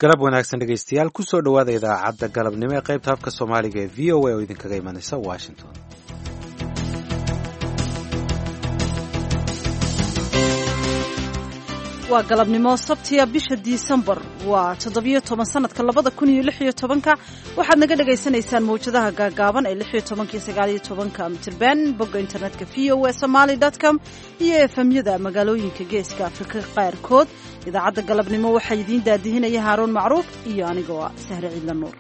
galab wanaagsan dhegaystayaal kusoo dhowaada idaacadda galabnimo ee qaybta afka soomaaliga ee v o a oo idinkaga imanaysa washington waa galabnimo sabtiya bisha disembar waa toddobiyo toban sanadka labada kun iyo lix iyo tobanka waxaad naga dhagaysanaysaan mawjadaha gaagaaban ee lix iyo tobanka iyo sagaaliyo tobanka mitirban bogga internetka v o a somaly com iyo efemyada magaalooyinka geeska afrika qaarkood idaacadda galabnimo waxaa idiin daadihinaya haaruun macruuf iyo anigoo ah sahre ciidla nuur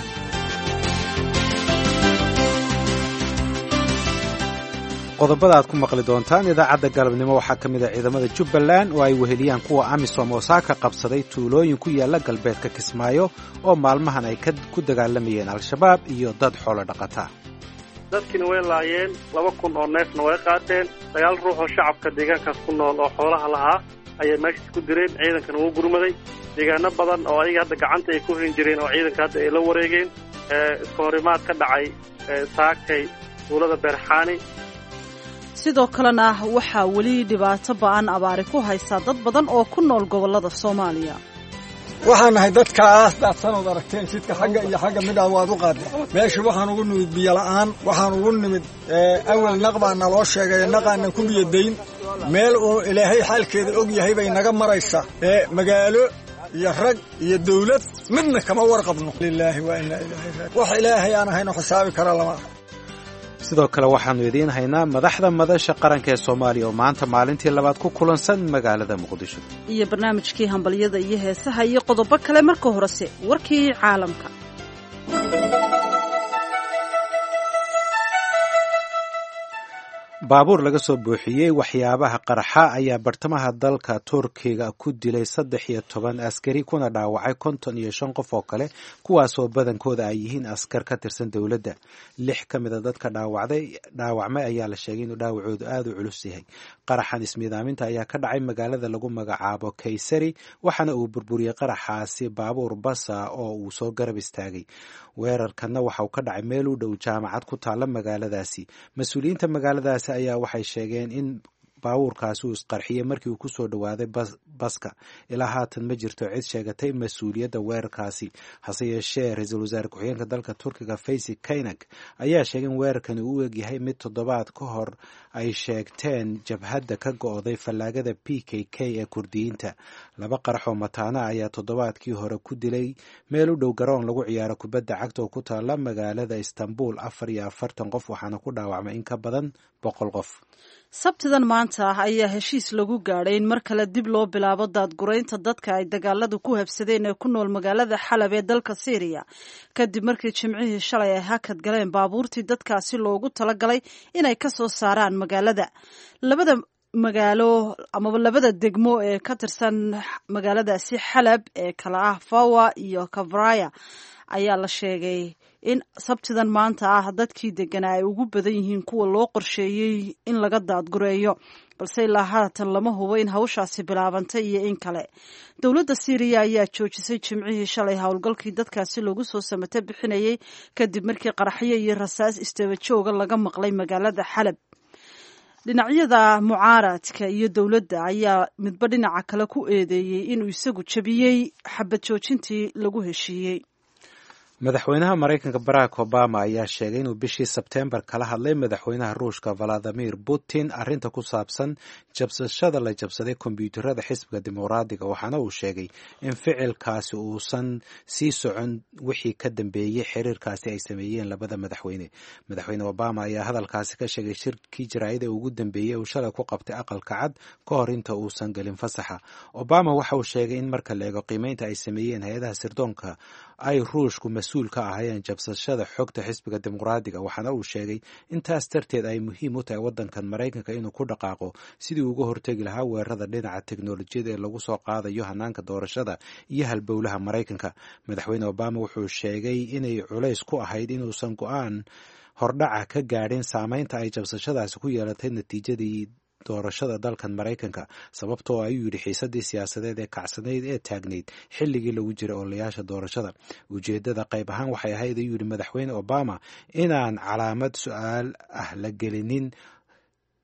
qodobada aad ku maqli doontaan idaacadda galabnimo waxaa ka mid a ciidamada jubbaland oo ay weheliyaan kuwa amisom oo saaka qabsaday tuulooyin ku yaala galbeedka kismaayo oo maalmahan ay ku dagaalamayeen al-shabaab iyo dad xoolo dhaqataa dadkiina way laayeen laba kun oo neefna way qaateen sagaal ruux oo shacabka deegaankaas ku nool oo xoolaha lahaa ayay meeshaas ku direen ciidankana wuu gurmaday deegaano badan oo ayaga hadda gacanta ay ku hayn jireen oo ciidanka hadda ay la wareegeen iska horimaad ka dhacay saakay tuulada beerxaani sidoo kalena waxaa weli dhibaato ba'an abaari ku haysaa dad badan oo ku nool gobollada soomaaliya waxaan nahay dadkaas daadsanood aragteen jidka xagga iyo xagga midhaa waad u qaadeen meesha waxaan ugu nimid biyola'aan waxaan ugu nimid awel naq baa naloo sheegay naqaanan ku biyadayn meel uu ilaahay xaalkeeda og yahay bay naga maraysaa ee magaalo iyo rag iyo dawlad midna kama warqabno lilaahi waa inaa ilaahay wax ilaahay aan ahayno xisaabi kara lama sidoo kale waxaannu idiin haynaa madaxda madasha qaranka ee soomaaliya oo maanta maalintii labaad ku kulansan magaalada muqdisho iyo barnaamijkii hambalyada iyo heesaha iyo qodobo kale marka horese warkii caalamka baabuur laga soo buuxiyey waxyaabaha qarxa ayaa bartamaha dalka turkiga ku dilay saddex iyo toban askari kuna dhaawacay konton iyo shan qof oo kale kuwaasoo badankooda ay yihiin askar ka tirsan dowladda lix ka mida dadka dhaawacday dhaawacmay ayaa la sheegay inuu dhaawacoodu aada u culus yahay qaraxan ismiidaaminta ayaa ka dhacay magaalada lagu magacaabo kaysari waxaana uu burburiyey qaraxaasi baabuur basa oo uu soo garab istaagay weerarkanna waxa uu ka dhacay meel u dhow jaamacad ku taalla magaaladaasi mas-uuliyiinta magaaladaasi ayaa waxay sheegeen in baabuurkaasi uu isqarxiyey markii uu kusoo dhowaaday baska ilaa haatan ma jirto cid sheegatay mas-uuliyadda weerarkaasi hase yeeshee ra-iisul wasaare ku-xigeenka dalka turkiga faysy kainak ayaa sheegay in weerarkani uu egyahay mid toddobaad ka hor ay sheegteen jabhadda ka go-day fallaagada p k k ee kurdiyiinta laba qarax oo mataana ayaa toddobaadkii hore ku dilay meel u dhow garoon lagu ciyaaro kubadda cagta oo ku taala magaalada istanbul afar iyo afartan qof waxaana ku dhaawacmay in ka badan boqol qof sabtidan maanta ah ayaa heshiis lagu gaadhay in mar kale dib loo bilaabo daadguraynta dadka ay dagaaladu ku habsadeen ee ku nool magaalada xalab ee dalka syriya kadib markii jimcihii shalay ay hakad galeen baabuurtii dadkaasi loogu talagalay inay ka soo saaraan magaalada labada magaalo amaba labada degmo ee ka tirsan magaaladaasi xalab ee kala ah fawa iyo kavraya ayaa la sheegay in sabtidan maanta ah dadkii deganaa ay ugu badan yihiin kuwa loo qorsheeyey in laga daadgureeyo balse ilaa haatan lama hubo in hawshaasi bilaabantay iyo in kale dowladda syriya ayaa joojisay jimcihii shalay howlgalkii dadkaasi lagu soo samate bixinayay kadib markii qaraxyo iyo rasaas istaba jooga laga maqlay magaalada xalab dhinacyada mucaaradka iyo dowladda ayaa midba dhinaca kale ku eedeeyey inuu isagu jebiyey xabad joojintii lagu heshiiyey madaxweynaha maraykanka barack obama ayaa sheegay inuu bishii sebteembar kala hadlay madaxweynaha ruushka valadimir putin arrinta ku saabsan jabsashada la jabsaday kombyuutarada xisbiga dimuqraadiga waxaana uu sheegay in ficilkaasi uusan sii socon wixii ka dambeeyey xiriirkaasi ay sameeyeen labada madaxweyne madaxweyne obama ayaa hadalkaasi ka sheegay shirkii jaraa'ida ugu dambeeyey uu shalay ku qabtay aqalka cad ka hor inta uusan gelin fasaxa obama waxa uu sheegay in marka la eego qiimeynta ay sameeyeen hay-adaha sirdoonka ay ruushku mas-uul ka ahaayeen jabsashada xogta xisbiga dimuqraadiga waxaana uu sheegay in taas darteed ay muhiim u tahay waddankan maraykanka inuu ku dhaqaaqo sidii uga hortegi lahaa weerarada dhinaca teknolojiyada ee lagu soo qaadayo hanaanka doorashada iyo halbowlaha maraykanka madaxweyne obama wuxuu sheegay inay culays ku ahayd inuusan go-aan hordhaca ka gaadhin saameynta ay jabsashadaasi ku yeelatay natiijadii doorashada dalkan maraykanka sababtoo ayuu yidhi xiisadii siyaasadeed ee kacsanayd ee taagnayd xilligii lagu jiray olayaasha doorashada ujeedada qayb ahaan waxay ahayd ayuu yidhi madaxweyne obama inaan calaamad su-aal ah la gelinin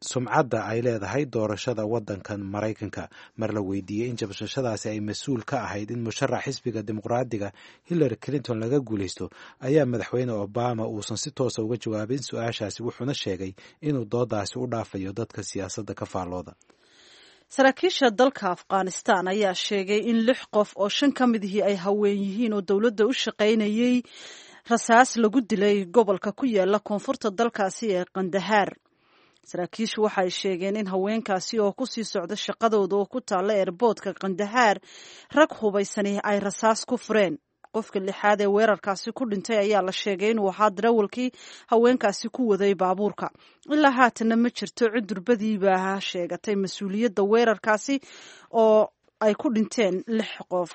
sumcadda ay leedahay doorashada waddankan maraykanka mar la weydiiyey in jabshashadaasi ay mas-uul ka ahayd in musharax xisbiga dimuqraadiga hillary clinton laga guulaysto ayaa madaxweyne obama uusan si toosa uga jawaabin su-aashaasi wuxuuna sheegay inuu doodaasi u dhaafayo dadka siyaasadda ka faallooda saraakiisha dalka afghanistan ayaa sheegay in lix qof oo shan ka midihii ay haween yihiin oo dowladda u shaqaynayay rasaas lagu dilay gobolka ku yaala koonfurta dalkaasi ee kandahaar saraakiishu waxay sheegeen in haweenkaasi oo kusii socda shaqadooda oo ku taalla eerboodka kandahaar rag hubaysani ay rasaas ku fureen qofka lixaad ee weerarkaasi ku dhintay ayaa la sheegay inuu ahaa darawalkii haweenkaasi ku waday baabuurka ilaa haatanna ma jirto cudurbadiiba sheegatay mas-uuliyadda weerarkaasi oo ay ku dhinteen lix qof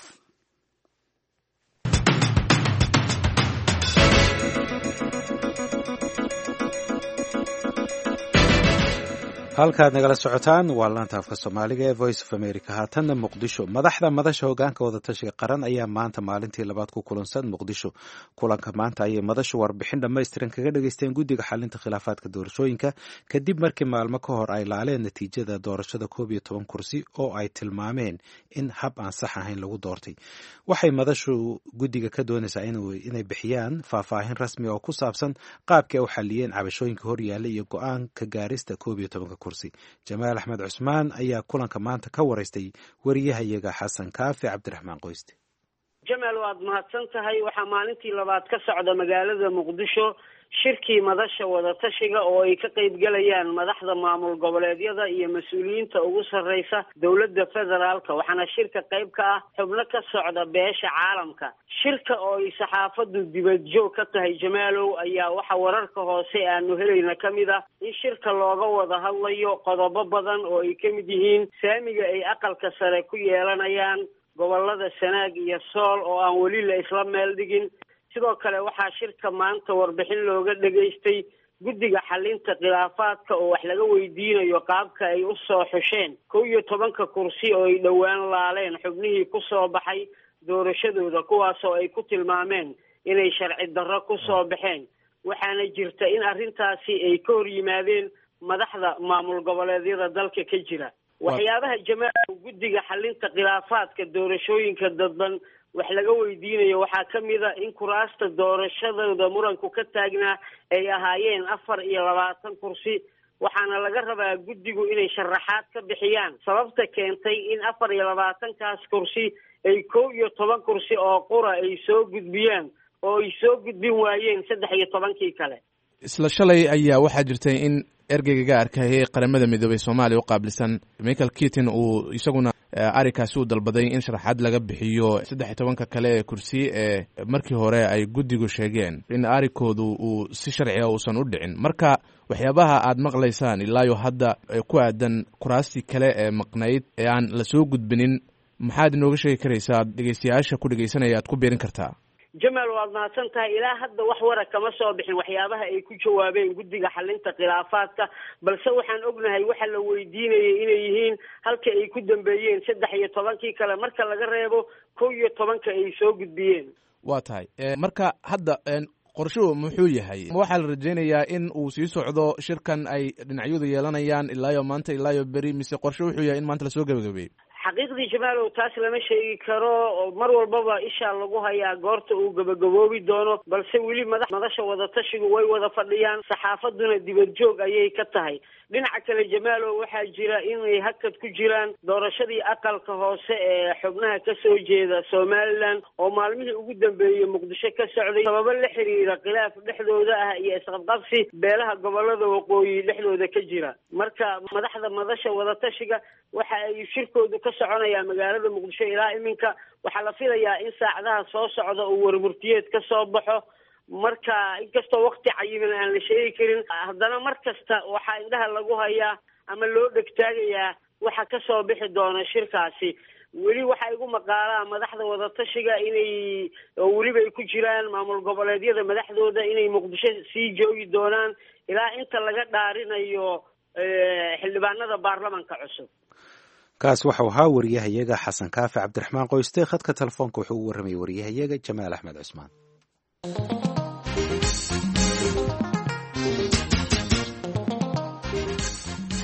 halkaad nagala socotaan waa laanta afka soomaaliga ee voice of america haatanna muqdisho madaxda madasha hogaanka wadatashiga qaran ayaa maanta maalintii labaad ku kulansan muqdisho kulanka maanta ayay madashu warbixin dhammaystiran kaga dhageysteen guddiga xalinta khilaafaadka doorashooyinka kadib markii maalmo ka hor ay laaleen natiijada doorashada koob iyo toban kursi oo ay tilmaameen in hab aan sax ahayn lagu doortay waxay madashu guddiga ka doonaysaa inay bixiyaan faahfaahin rasmi oo ku saabsan qaabkii ay u xaliyeen cabashooyinka horyaalla iyo go-aan ka gaarista koob iyo tobanka jamaal axmed cusmaan ayaa kulanka maanta ka waraystay wariyahayaga xasan kaafi cabdiraxmaan qoyste jamaal waad mahadsan tahay waxaa maalintii labaad ka socda magaalada muqdisho shirkii madasha wadatashiga oo ay ka qayb galayaan madaxda maamul goboleedyada iyo mas-uuliyiinta ugu sarreysa dowladda federaalka waxaana shirka qayb ka ah xubno ka socda beesha caalamka shirka oo ay saxaafaddu dibadjoog ka tahay jamaalow ayaa waxa wararka hoose aanu helayna ka mid ah in shirka looga wada hadlayo qodobo badan oo ay ka mid yihiin saamiga ay aqalka sare ku yeelanayaan gobolada sanaag iyo sool oo aan weli la isla meel dhigin sidoo kale waxaa shirka maanta warbixin looga dhegaystay guddiga xalinta khilaafaadka oo wax laga weydiinayo qaabka ay u soo xusheen kow iyo tobanka kursi oo ay dhowaan laaleen xubnihii ku soo baxay doorashadooda kuwaas oo ay ku tilmaameen inay sharci darro ku soo baxeen waxaana jirta in arrintaasi ay ka hor yimaadeen madaxda maamul goboleedyada dalka ka jira waxyaabaha jamaal guddiga xalinta khilaafaadka doorashooyinka dadban wax laga weydiinayo waxaa ka mid a in kuraasta doorashadooda muranku ka taagnaa ay ahaayeen afar iyo labaatan kursi waxaana laga rabaa guddigu inay sharaxaad ka bixiyaan sababta keentay in afar iyo labaatankaas kursi ay kow iyo toban kursi oo qura ay soo gudbiyaan oo ay soo gudbin waayeen saddex iyo tobankii kale isla shalay ayaa waxaa jirtay in ergeyga gaarka ee qaramada midoobay soomaaliya u qaabilsan michael kitin uu isaguna arrinkaasi uu dalbaday in sharaxaad laga bixiyo saddex iyo tobanka kale ee kursi ee markii hore ay guddigu sheegeen in arrinkoodu uu si sharciga uusan u dhicin marka waxyaabaha aad maqlaysaan ilaayo hadda ku aadan kuraastii kale ee maqnayd ee aan lasoo gudbinin maxaad inooga sheegi karaysaa dhegeystayaasha ku dhegeysanaya aad ku beerin kartaa jamaal waad mahadsan tahay ilaa hadda wax wara kama soo bixin waxyaabaha ay ku jawaabeen guddiga xalinta khilaafaadka balse waxaan ognahay waxa la weydiinayay inay yihiin halka ay ku dambeeyeen saddex iyo tobankii kale marka laga reebo kow iyo tobanka ay soo gudbiyeen waa tahay marka hadda qorshuhu muxuu yahay waxaa la rajaynayaa in uu sii socdo shirkan ay dhinacyadu yeelanayaan ilaayo maanta ilaayo beri mise qorshe wuxuu yahay in maanta lasoo gebagabeeyo xaqiiqdii jamaalow taas lama sheegi karo mar walbaba ishaa lagu hayaa goorta uu gabagaboobi doono balse weli madax madasha wadatashigu way wada fadhiyaan saxaafaduna dibad joog ayay ka tahay dhinaca kale jamaalow waxaa jira inay hakad ku jiraan doorashadii aqalka hoose ee xubnaha kasoo jeeda somalilan oo maalmihii ugu dambeeyey muqdisho ka socday sababo la xiriira khilaaf dhexdooda ah iyo isqabqabsi beelaha gobolada waqooyi dhexdooda ka jira marka madaxda madasha wadatashiga waxa ay shirkoodu ka soconaya magaalada muqdisho ilaa iminka waxaa la filayaa in saacadaha soo socda uu warmurtiyeed ka soo baxo marka inkastoo wakti cayiman aan la sheegi karin haddana mar kasta waxaa indhaha lagu hayaa ama loo dhegtaagayaa waxa ka soo bixi doona shirkaasi weli waxaa igu maqaalaa madaxda wadatashiga inay oo weliba ay ku jiraan maamul goboleedyada madaxdooda inay muqdisho sii joogi doonaan ilaa inta laga dhaarinayo xildhibaanada baarlamanka cusub kaas waxau ahaa wariyahayaga xasan kaafi cabdiraxmaan qoyste khadka telefoonka wuxuu u warramayay wariyahayaga jamaal axmed cusmaan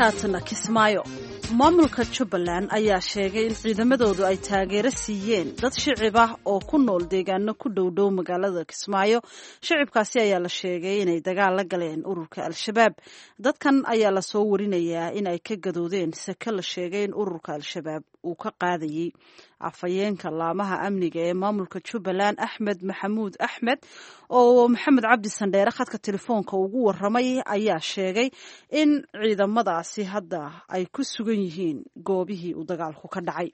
haatana kismaayo maamulka jubbaland ayaa sheegay in ciidamadoodu ay taageero siiyeen dad shicib ah oo ku nool deegaano ku dhowdhow magaalada kismaayo shicibkaasi ayaa la sheegay inay dagaal la galeen ururka al-shabaab dadkan ayaa lasoo warinayaa in ay ka gadoodeen sake la sheegay in ururka al-shabaab uu ka qaadayey afhayeenka laamaha amniga ee maamulka jubbaland axmed maxamuud axmed oo maxamed cabdi sandheere khadka telefoonka ugu waramay ayaa sheegay in ciidamadaasi hadda ay ku sugan yihiin goobihii uu dagaalku ka dhacay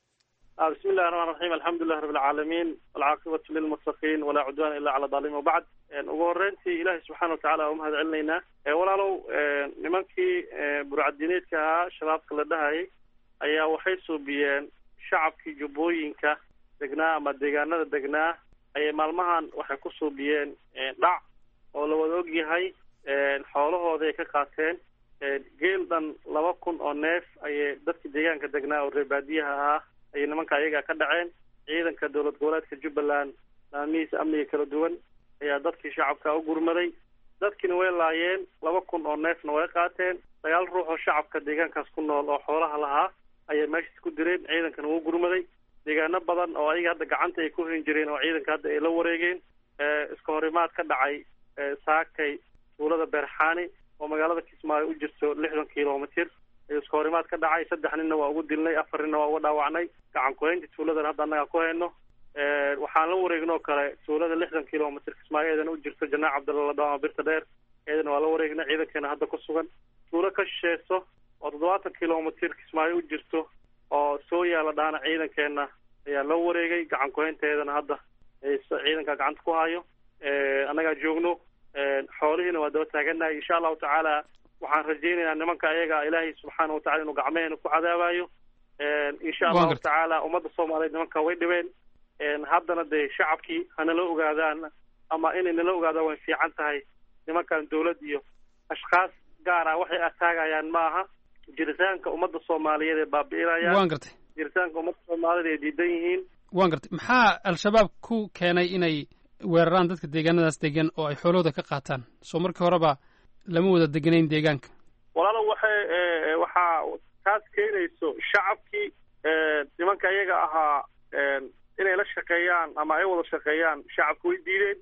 bismi illahi raxmaan raxiim alxamdulilahi rabi alcaalamiin walcaaqibatu lilmuttaqiin walaa cudwaana illa cala daalimiin wabacd ugu horreyntii ilaahay subxaana watacala waa mahad celinaynaa walaalow nimankii burcadineedka ahaa shabaabka la dhahayay ayaa waxay suubiyeen shacabkii jubbooyinka degnaa ama deegaanada degnaa ayay maalmahan waxay ku suubiyeen dhac oo la wada og yahay xoolahooda ay ka qaateen geel dhan laba kun oo neef ayay dadkii deegaanka degnaa oo reer baadiyaha ahaa ayay nimanka ayagaa ka dhaceen ciidanka dowlad goboleedka jubbaland laamihiisa amniga kala duwan ayaa dadkii shacabka u gurmaday dadkiina way laayeen laba kun oo neefna way qaateen sagaal ruux oo shacabka deegaankaas ku nool oo xoolaha lahaa ayay meeshaas ku direen ciidankana wuu gurmaday deegaano badan oo ayaga hadda gacanta ay ku hin jireen oo ciidanka hadda ay la wareegeen iska horimaad ka dhacay saakay tuulada beerxaani oo magaalada kismaayo u jirto lixdan kilomitr ayuu iska horimaad ka dhacay saddex ninna waa ugu dilnay afar ninna waa uga dhaawacnay gacan ku-haynta tuuladan hadda annaga ku hayno waxaan la wareegnoo kale tuulada lixdan kilomitr kismaayo eedana u jirto janaac cabdalla ladhaama birta dheer eedana waa la wareegnay ciidankeena hadda ku sugan tuulo ka shisheeso oo toddobaatan kilomitr kismaayo u jirto oo soo yaala dhaana ciidankeena ayaa loo wareegay gacan ku-haynteedana hadda ciidanka gacanta ku hayo annagaa joogno xoolihiina waa daba taaganahay insha allahu tacaala waxaan rajaynaynaa nimanka ayaga ilaahay subxaana watacala inuu gacmeheena ku cadaabayo insha allahu tacaala ummadda soomaaliyeed nimanka way dhibeen haddana dee shacabkii hanala ogaadaan ama inay nala ogaadaan way fiican tahay nimankan dawlad iyo ashkaas gaar ah waxay ataagayaan ma aha jiritaanka ummadda soomaaliyeed ee baabi'inayaan waan gartay jiritaanka ummadda soomaaliyeed ay diidan yihiin waan gartay maxaa al-shabaab ku keenay inay weeraraan dadka deegaanadaas degan oo ay xoolahooda ka qaataan soo markii horeba lama wada deganayn deegaanka walaalo waxay waxaa taas keenayso shacabkii nimanka iyaga ahaa inay la shaqeeyaan ama ay wada shaqeeyaan shacabka way diideen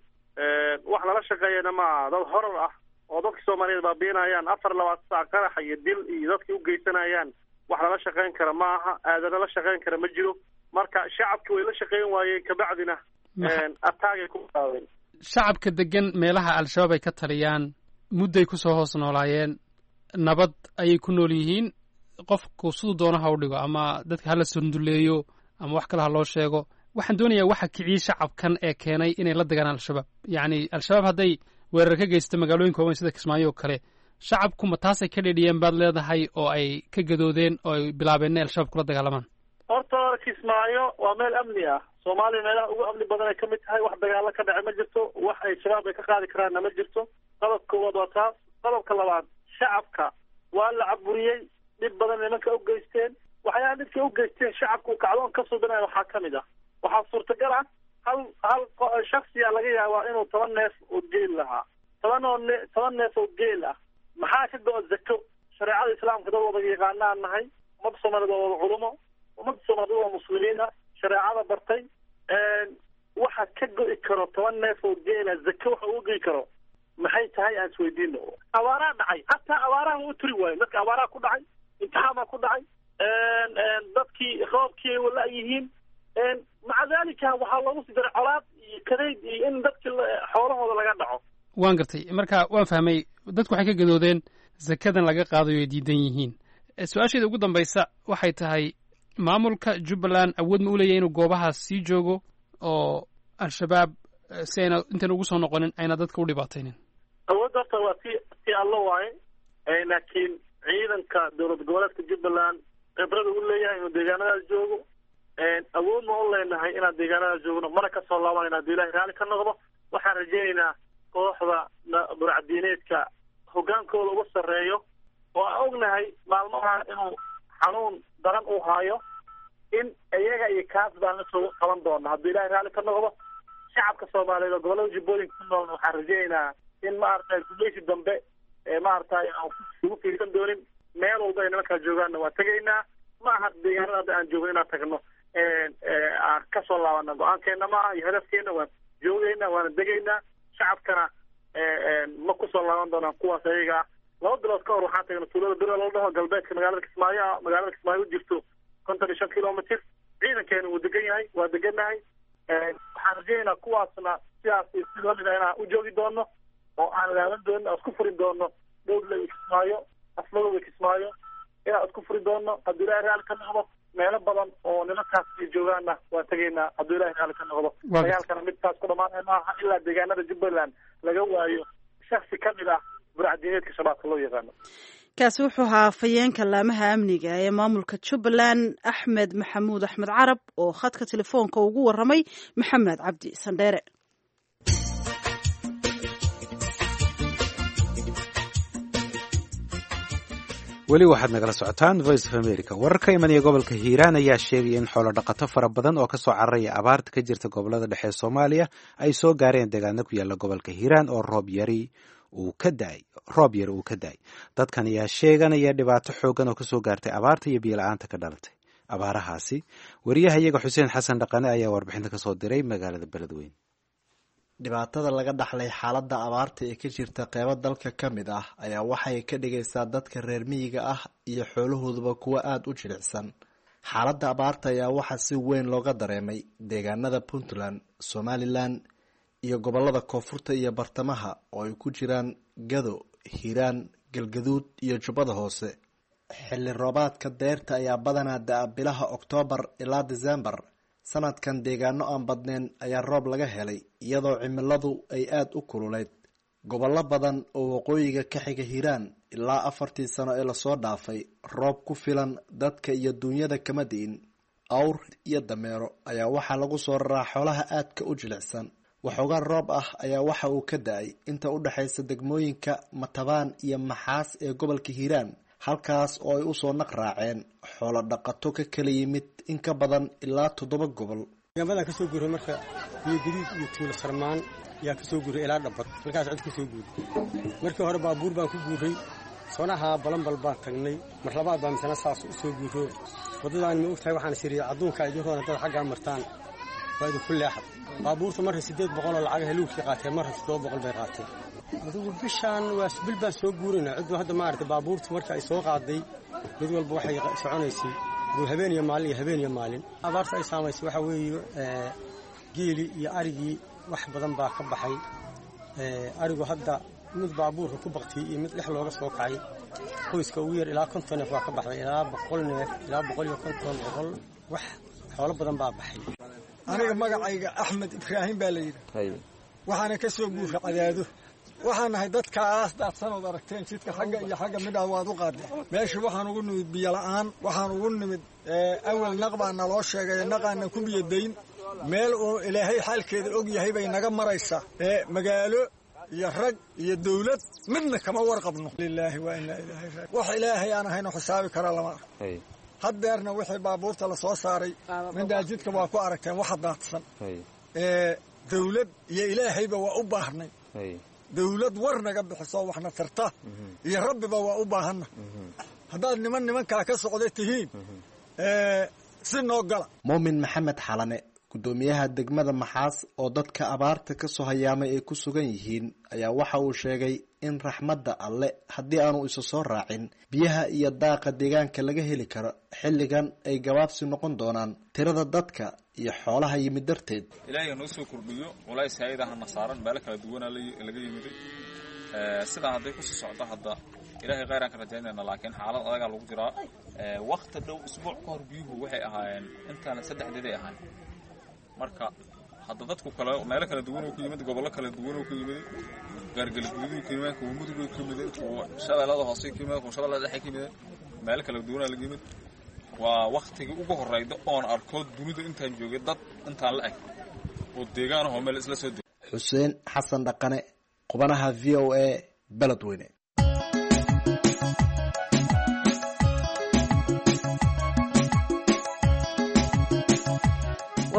wax lala shaqeeyana maaha dad horar ah oo dadka soomaaliyeed baabiinayaan afar labaatan saac qaraxa iyo dil iyo dadkii u geysanayaan wax lala shaqeyn kara ma aha aadana la shaqeyn kara ma jiro marka shacabki way la shaqeyn waayeen kabacdina ataagay ku qaadeen shacabka degan meelaha al-shabaab ay ka taliyaan mudday ku soo hoos noolaayeen nabad ayay ku nool yihiin qofku siduu doono ha u dhigo ama dadka hala sunduleeyo ama wax kale ha loo sheego waxaan doonayaa waxa kiciyey shacabkan ee keenay inay la degaan al-shabaab yacni al-shabaab hadday weerar ka geysta magaalooyin kooban sida kismaayo oo kale shacabku ma taasay ka dhedhiyeen baad leedahay oo ay ka gadoodeen oo ay bilaabeen inay al-shabaab kula dagaalamaan horta kismaayo waa meel amni ah soomaaliya meelaha ugu amni badan ay ka mid tahay wax dagaalo ka dhace ma jirto wax ay shabaab ay ka qaadi karaanna ma jirto qodobka koowaad waa taas qodobka labaad shacabka waa la caburiyey dhib badan nimanka u geysteen waxyaala dhibkay u geysteen shacabku kacdoon ka suubinaya waxaa ka mid ah waxaa suurtagal ah hal hal shaksiya laga yaabaa inuu toban neef oo geel lahaa toban oo ne toban neef oo geel ah maxaa ka go-o zako shareecada islaamka dad wada yaqaanaan nahay ummadda soomaaliyed waa wada culumo ummadda soomaaliyed waa muslimiin ah shareecada bartay waxa ka go-i karo toban neef oo geela zako waxa uga goyi karo maxay tahay aan isweydiino abaaraa dhacay hataa abaaraha u turi waayo dadka abaaraha ku dhacay imtixaan baa ku dhacay dadkii roobkii ay wala yihiin maca dalika waxaa loogu sii daray colaad iyo kadeyd iyo in dadki xoolahooda laga dhaco waan gartay marka waan fahmay dadku waxay ka gadoodeen zakadan laga qaadayo ay diidan yihiin su-aasheeda ugu dambaysa waxay tahay maamulka jubbaland awood ma u leeyahy inuu goobahaas sii joogo oo al-shabaab si ayna intan ugu soo noqonin ayna dadka u dhibaataynin awoodda horta waa ti ti allo waaye laakiin ciidanka dowlad goboleedka jubbaland khibrada u leeyahay inuu deegaanadaas joogo awood ma u leenahay inaan deegaanadaas joogno mana kasoo laabanayna hadduu ilahay raalli ka noqdo waxaan rajaynaynaa kooxda burcadiineedka hoggaankooda uga sarreeyo oo aan ognahay maalmaha inuu xanuun daran uu haayo in iyaga iyo kaas baan la soo qaban doona hadduu ilahay raalli ka noqdo shacabka soomaaliyeed oo gobollada jubbooyinka ku noolna waxaan rajaynaynaa in maaragtay gumeysi dambe maaragtay aan ugu fiirsan doonin meel walba ay nimankaa joogaanna waa tegaynaa ma aha deegaanada hadda aan joogno inaan tagno aan kasoo laabana go-aankeena ma aha iyo hadafkeena waan joogaynaa waana degaynaa shacabkana ma kusoo laaban doonaan kuwaas ayaga ah laba bilood ka hor waxaan tagnay tuulada bira la dhaho galbeedka magaalada kismaayo ah magaalada kismaayo u jirto konton iyo shan kilomitr ciidankeena wuu degan yahay waa degannahay waxaan rajaynaynaa kuwaasna sidaas si lamida inaan u joogi doono oo aan laaban doono aan isku furi doono dhowdla iyo kismaayo asmadooda kismaayo inaan isku furi doono hadduu ilahay raalli ka noqdo meelo badan oo nimankaas ay joogaanna waan tegaynaa hadduu ilahay raalli ka noqdo dagaalkana midkaas ku dhamaanaya maaha ilaa deegaanada jubbaland laga waayo shaksi ka mid ah burcadiineedka shabaabka loo yaqaano kaasi wuxuu ahaa afhayeenka laamaha amniga ee maamulka jubbaland axmed maxamuud axmed carab oo khadka telefoonka ugu waramay maxamed cabdi sandheere weli waxaad nagala socotaan voice of america warar ka imanaya gobolka hiiraan ayaa sheegaya in xoolo dhaqato fara badan oo kasoo cararaya abaarta ka jirta gobolada dhexe ee soomaaliya ay soo gaareen deegaano ku yaala gobolka hiiraan oo roob yari uu ka daay roob yari uu ka da-ay dadkan ayaa sheeganaya dhibaato xoogan oo kasoo gaartay abaarta iyo biyo-la-aanta ka dhalatay abaarahaasi wariyaha iyaga xuseen xasan dhaqane ayaa warbixinta kasoo diray magaalada beledweyn dhibaatada laga dhaxlay xaaladda abaarta ee ka jirta qeybo dalka ka mid ah ayaa waxay ka dhigaysaa dadka reer miyiga ah iyo xoolahooduba kuwo aada u jilicsan xaaladda abaarta ayaa waxaa si weyn looga dareemay deegaanada puntland somalilan iyo gobolada koonfurta iyo bartamaha oo ay ku jiraan gado hiiraan galgaduud iyo jubbada hoose xilli roobaadka deyrta ayaa badanaa da-a bilaha oktoobar ilaa disembar sanadkan deegaano aan badneyn ayaa roob laga helay iyadoo cimiladu ay aada u kululeyd gobollo badan oo waqooyiga ka xiga hiiraan ilaa afartii sano ee lasoo dhaafay roob ku filan dadka iyo duunyada kama di'in awr iyo dameero ayaa waxaa lagu soo raraa xoolaha aadka u jilicsan waxoogaa roob ah ayaa waxa uu ka da-ay inta u dhexaysa degmooyinka matabaan iyo maxaas ee gobolka hiiraan halkaas oo ay usoo naq raaceen xoolo dhaqato ka kala yimid in ka badan ilaa toddoba gobol deegaamadan kasoo guuray marka biyo gadiid iyo tuulo sarmaan ayaa kasoo guuray ilaa dhabbad halkaas cod kasoo guuray markii hore baabuur baan ku guuray soonaha balanbal baan tagnay mar labaad baa misana saas u soo guuro waddadaan ma ogtahay waxaan siriya adduunka idinkoona dad xaggaa martaan waa idinku leexad baabuurta marka siddeed boqol oo lacag haluugkii qaateen marka toddoba boqol bay qaateen adigu bishaan waa bil baan soo guuraynaa ciddu hadda maaragtay baabuurta marka ay soo qaaday mid walba waxay soconaysay aduu habeen iyo maalin iyo habeen iyo maalin abaarta ay saamaysay waxaa weeye geeli iyo arigii wax badan baa ka baxay arigu hadda mid baabuurka ku baktiyey iyo mid dhex looga soo kacay qoyska ugu yar ilaa konton neef waa ka baxday ilaa boqol neef ilaa boqol iyo konton boqol wax xoolo badan baa baxay aniga magacayga axmed ibraahim baa la yidhi waxaana ka soo guura cadaado waxaan nahay dadkaas daadsanood aragteen jidka xagga iyo xagga midhaa waad u qaadeen meesha waxaan ugu nimid biyola'aan waxaan ugu nimid awel naq baa naloo sheegay naqaana ku biyadayn meel uu ilaahay xaalkeeda og yahay bay naga maraysaa magaalo iyo rag iyo dawlad midna kama warqabno lilaahi waa inaa ilaahay wax ilaahay aan ahayno xisaabi kara lama arko haddeerna wixii baabuurta la soo saaray midhaa jidka waa ku aragteen waxa daadsan dawlad iyo ilaahayba waa u baahnay dawlad war naga bixiso waxna tarta iyo rabbiba waa u baahanna haddaad niman nimankaa ka socda tihiin si noo gala muumin maxamed xalane guddoomiyaha degmada maxaas oo dadka abaarta kasoo hayaamay ay ku sugan yihiin ayaa waxa uu sheegay in raxmadda alle haddii aanu isu soo raacin biyaha iyo daaqa deegaanka laga heli karo xilligan ay gabaabsi noqon doonaan tirada dadka iyo xoolaha yimid darteed ilaahay noo soo kordhiyo culays hay-adahana saaran meelo kala duwanaa laga yimiday sidaa hadday kusii socdo hadda ilaahay khayraan ka rajaynayna laakiin xaalad adagaa lagu jiraa wakti dhow isbuuc ka hor biyuhu waxay ahaayeen intaan saddexdeeday ahaan marka hadda dadku kale meelo kala duwan oo ka yimid gobollo kala duwan oo ka yimid gaargalguuduu ka yimid kuwa mudugay ka yimid kuwa shabeellada hoose ka yimid kuwa shabeellada dhexe ka yimid meelo kala duwanaa laga yimid waa waktigii ugu horreyda oon arko dunida intaan joogay dad intaan la eg oo deegaan ahoo meel isla soo deg xuseen xasan dhaqane qubanaha v o a beledweyne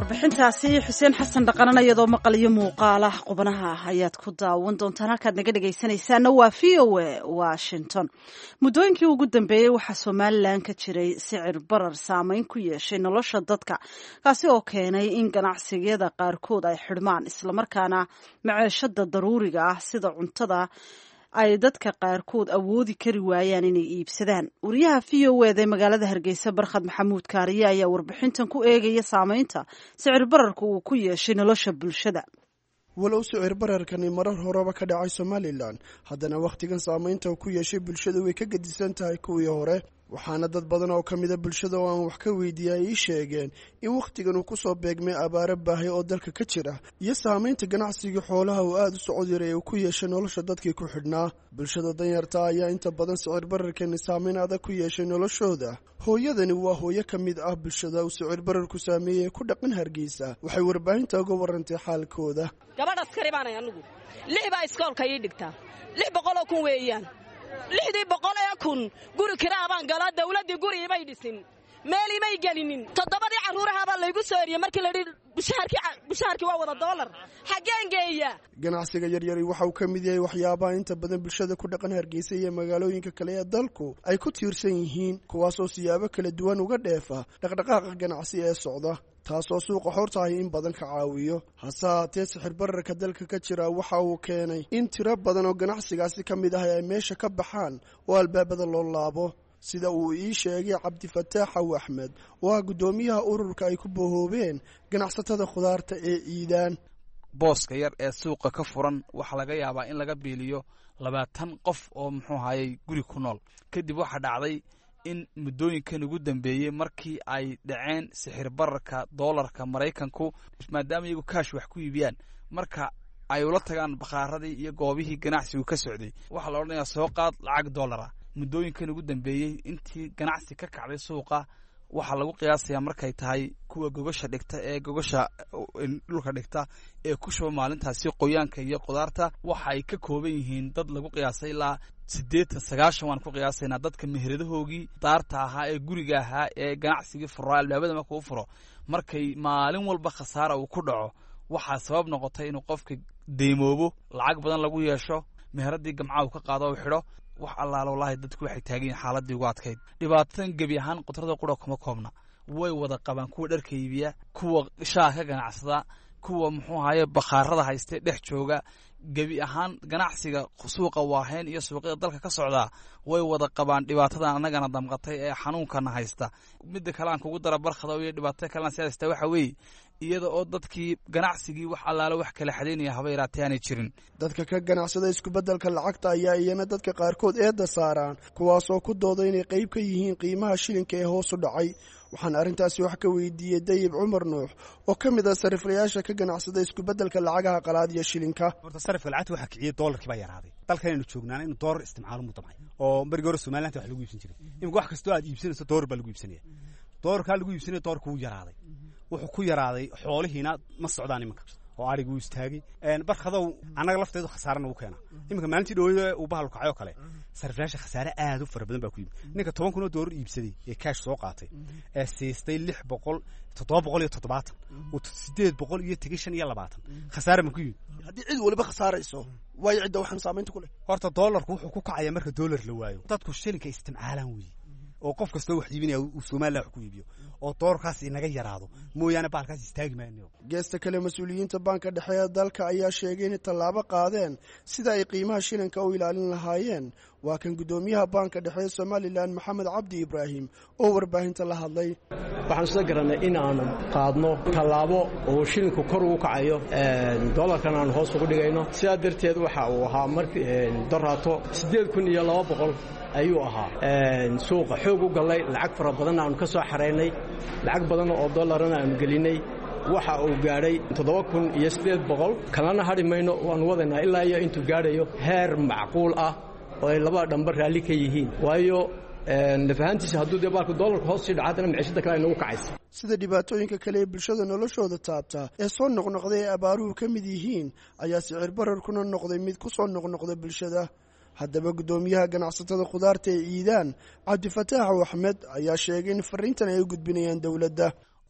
warbixintaasi xuseen xasan dhaqanan iyadoo maqal iyo muuqaal ah qubanaha ayaad ku daawan doontaan halkaad naga dhegaysanaysaana waa v o a washington muddooyinkii ugu dambeeyey waxaa somalilan ka jiray sicir barar saameyn ku yeeshay nolosha dadka kaasi oo keenay in ganacsiyada qaarkood ay xidhmaan islamarkaana maceeshada daruuriga ah sida cuntada ay dadka qaarkood awoodi kari waayaan inay iibsadaan wariyaha v o eda ee magaalada hargeysa barkhad maxamuud kaariye ayaa warbixintan ku eegaya saameynta sicir bararka uu ku yeeshay nolosha bulshada walow sicir bararkani marar horeba ka dhacay somalilan haddana wakhtigan saameynta uu ku yeeshay bulshada way ka gedisan tahay kuwii hore waxaana dad badan oo ka mida bulshada oo aan wax ka weydiiyay ay ii sheegeen in wakhtigan uu kusoo beegmay abaaro baahay oo dalka ka jira iyo saamaynta ganacsigii xoolaha uu aada u socod yaray uu ku yeeshay nolosha dadkii ku xidhnaa bulshada danyarta ayaa inta badan sicir bararkani saameyn adag ku yeeshay noloshooda hooyadani waa hooyo ka mid ah bulshada uu sicir bararku saameeyey ku dhaqan hargeysa waxay warbaahinta uga warantay xaalkooda gabadh askari baanay anugu lix baa iskoolka ii dhigtaa lix boqoloo kun weeyaan lixdii boqol ee kun guri kiraabaan galaa dawladdii guri imay dhisin meel imay gelinin toddobadii carruurahaabaa laygu soo eriyey markii layidhi bushaharkii waa wada doolar xaggeen geeya ganacsiga yaryari waxa uu ka mid yahay waxyaabaha inta badan bulshada ku dhaqan hargeysa iyo magaalooyinka kale ee dalku ay ku tiirsan yihiin kuwaasoo siyaabo kala duwan uga dheefa dhaqdhaqaaqa ganacsi ee socda taasoo suuqa hortahay in badan ka caawiyo hase haatee sixir bararka dalka ka jira waxa uu keenay in tiro badan oo ganacsigaasi ka mid ah ay meesha ka baxaan oo albaabada loo laabo sida uu ii sheegay cabdifataax xaw axmed oo ah guddoomiyaha ururka ay ku bohoobeen ganacsatada khudaarta ee iidaan booska yar ee suuqa ka furan waxaa laga yaabaa in laga biiliyo labaatan qof oo muxuu ahayey guri ku nool kadib waxaa dhacday in muddooyinkan ugu dambeeyey markii ay dhaceen sixir bararka doolarka maraykanku maadaama iyagu kaash wax ku iibiyaan marka ay ula tagaan bakhaaradii iyo goobihii ganacsigu ka socday waxaa la odhanayaa soo qaad lacag doolara muddooyinkan ugu dambeeyey intii ganacsi ka kacday suuqa waxaa lagu qiyaasayaa markay tahay kuwa gogasha dhigta ee gogasha dhulka dhigta ee ku shuba maalintaasi qoyaanka iyo qudaarta waxa ay ka kooban yihiin dad lagu qiyaasay ilaa siddeetan sagaashan waan ku qiyaasaynaa dadka meheradahoogii daarta ahaa ee guriga ahaa ee ganacsigii furaa albaabada marka u furo markay maalin walba khasaara uu ku dhaco waxaa sabab noqotay inuu qofka deymoobo lacag badan lagu yeesho meheradii gamcaha uu ka qaado u xidho wax allaala wallaahi dadku waxay taagan yihin xaaladii ugu adkayd dhibaatadan gebi ahaan qudrada qura kuma koobna way wada qabaan kuwa dharka iibiya kuwa shaah ka ganacsada kuwa muxuu ahaye bakhaarada hayste dhex jooga gebi ahaan ganacsiga suuqa waaheyn iyo suuqyada dalka ka socdaa way wada qabaan dhibaatadan annagana damqatay ee xanuunkana haysta midda kale aan kugu dara barkhado iyo dhibaatada kalena si haysta waxa weeye iyada oo dadkii ganacsigii wax allaale wax kala xadaynaya haba yaraatee aanay jirin dadka ka ganacsada iskubedelka lacagta ayaa iyana dadka qaarkood eedda saaraan kuwaasoo ku dooda inay qayb ka yihiin qiimaha shilinka ee hoos u dhacay waxaan arrintaasi wax ka weydiiyey dayib cumar nuux oo ka mid ah sariflayaasha ka ganacsada iskubedelka lacagaha qalaad iyo shilinka horta sarifka lacagta waxaa kiciyey doolarkii baa yaraaday dalkanaynu joognaana inuu doolar isticmaalo mu damcay oo marigii hore somalilanta wax lagu iibsan jiray imika wax kastoo aad iibsanayso doolar baa lagu iibsanaya doolarkaa lagu iibsanaya doolarka wuu yaraaday wuxuu ku yaraaday xoolihiina ma socdaan iminka oo ariga wuu istaagay barkadow annaga lafteedu khasaarana u keena iminka maalintii dhaweyda uu bahal kacay oo kale sariflayaasha khasaare aad u fara badan baa ku yimid ninka toban kun oo doolar iibsaday ee kaash soo qaatay ee siistay lix boqol toddoba boqol iyo toddobaatan sideed boqol iyo tegay shan iyo labaatan khasaare ma ku yimid haddii cid waliba khasaarayso waayo cidda waxaan saamaynta ku leh horta doolarku wuxuu ku kacaya marka doolar la waayo dadku shilinka isticmaalaan weeye oo qof kastoo wax iibinaya uu somalilan wax ku iibiyo oo doorkaas inaga yaraado mooyaane baalkaas istaagi maayo geesta kale mas-uuliyiinta baanka dhexe ee dalka ayaa sheegay inay tallaabo qaadeen sida ay qiimaha shilinka u ilaalin lahaayeen waa kan guddoomiyaha baanka dhexe ee somalilan maxamed cabdi ibraahim oo warbaahinta la hadlay waxaan isla garannay in aanu qaadno tallaabo oo shilinku kor ugu kacayo dolarkan aanu hoos ugu dhigayno sidaa darteed waxa uu ahaa markii doraato siddeed kun iyo laba boqol ayuu ahaa suuqa xoog u gallay lacag fara badanna aanu ka soo xaraynay lacag badan oo dollarana aanu gelinay waxa uu gaadhay toddoba kun iyo siddeed boqol kalana hadhi mayno waannu wadaynaa ilaa iyo intuu gaadhayo heer macquul ah oo ay labada dhamba raalli ka yihiin waayo nafahaantiisa hadduu dee baalku dollarka hoos sii dhaca haddana maciishada kale ay nagu kacaysa sida dhibaatooyinka kale ee bulshada noloshooda taabta ee soo noqnoqday ee abaaruhu ka mid yihiin ayaa sicir bararkuna noqday mid ku soo noqnoqda bulshada haddaba guddoomiyaha ganacsatada khudaarta ee iidaan cabdifataax axmed ayaa sheegay in fariintan ay u gudbinayaan dowladda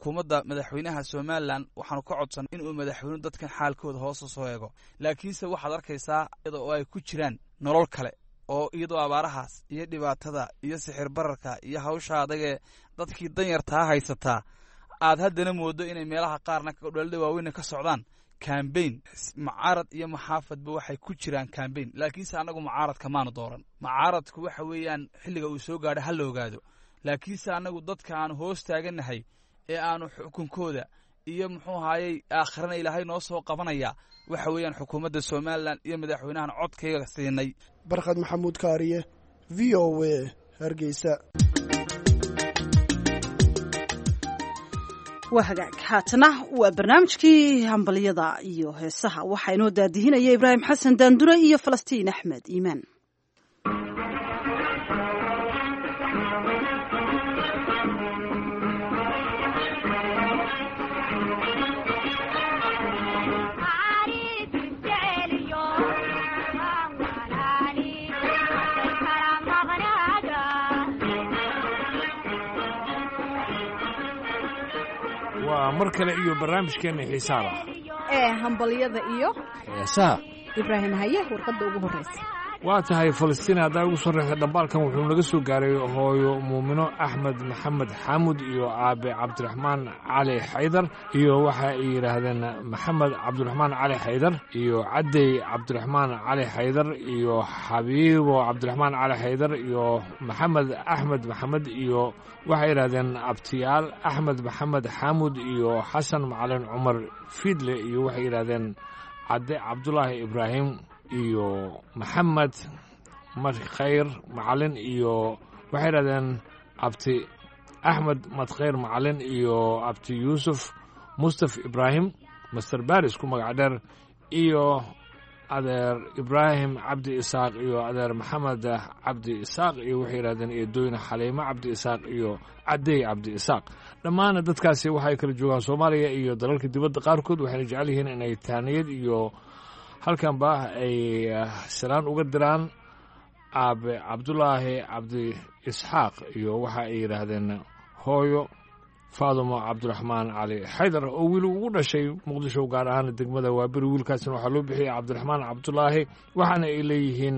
xukuumadda madaxweynaha somalilan waxaanu ka codsan inuu madaxweynuhu dadkan xaalkooda hoosa soo eego laakiinse waxaad arkaysaa iyada oo ay ku jiraan nolol kale oo iyadoo abaarahaas iyo dhibaatada iyo sixir bararka iyo hawsha adagee dadkii danyartaa haysataa aad haddana moodo inay meelaha qaarna dhalada waaweyna ka socdaan cambain mucaarad iyo maxaafadba waxay ku jiraan cambain laakiinse annagu mucaaradka maanu dooran mucaaradku waxa weeyaan xilliga uu soo gaadho ha la ogaado laakiinse annagu dadka aanu hoos taagannahay ee aanu xukunkooda iyo muxuu ahaayey aakhirana ilaahay noo soo qabanaya waxa weeyaan xukuumadda somalilan iyo madaxweynahan codkayga siinay barkhad maxamuud kaariye v o a hargeysa waa hagaag haatana waa barnaamijkii hambalyada iyo heesaha waxaa inoo daadihinaya ibraahim xasan daandure iyo falastiin axmed iimaan waa mar kale iyo barnaamijkeenna xiisaa lah ee hambalyada iyo heesaha ibraahim haye warqadda ugu horreysa waa tahay falastiin haddaa ugu sorreysa dhambaalkan wuxuu naga soo gaaray hooyo muumino axmed maxamed xaamud iyo aabe cabdiraxmaan cali xaydar iyo waxa ay yidhaahdeen maxamed cabdiraxmaan cali xaydar iyo caddey cabdiraxmaan cali xaydar iyo xabiibo cabdiraxmaan cali xaydar iyo maxamed axmed maxamed iyo waxay yidhahdeen abtiyaal axmed maxamed xaamud iyo xasan macalin cumar fiidle iyo waxay yidhahdeen cadde cabdulaahi ibraahim iyo maxamed madkhayr macalin iyo waxay yidhahdeen abti axmed madkhayr macalin iyo abti yuusuf mustaf ibraahim master baris ku magac dheer iyo adeer ibraahim cabdi isaaq iyo adeer maxamed cabdi isaaq iyo waxay yidhahdeen eedooyne xaliimo cabdi isaaq iyo caddey cabdi isaaq dhammaana dadkaasi waxay kala joogaan soomaaliya iyo dalalka dibadda qaarkood waxayna jecel yihiin inay taaniyad iyo halkanba ay salaan uga diraan aabe cabdulaahi cabdi isxaaq iyo waxa ay yidhaahdeen hooyo faadumo cabdiraxmaan cali xaydar oo wiil ugu dhashay muqdisho gaar ahaan degmada waaberi wiilkaasna waxaa loo bixiyey cabdiraxmaan cabdulaahi waxaana ay leeyihiin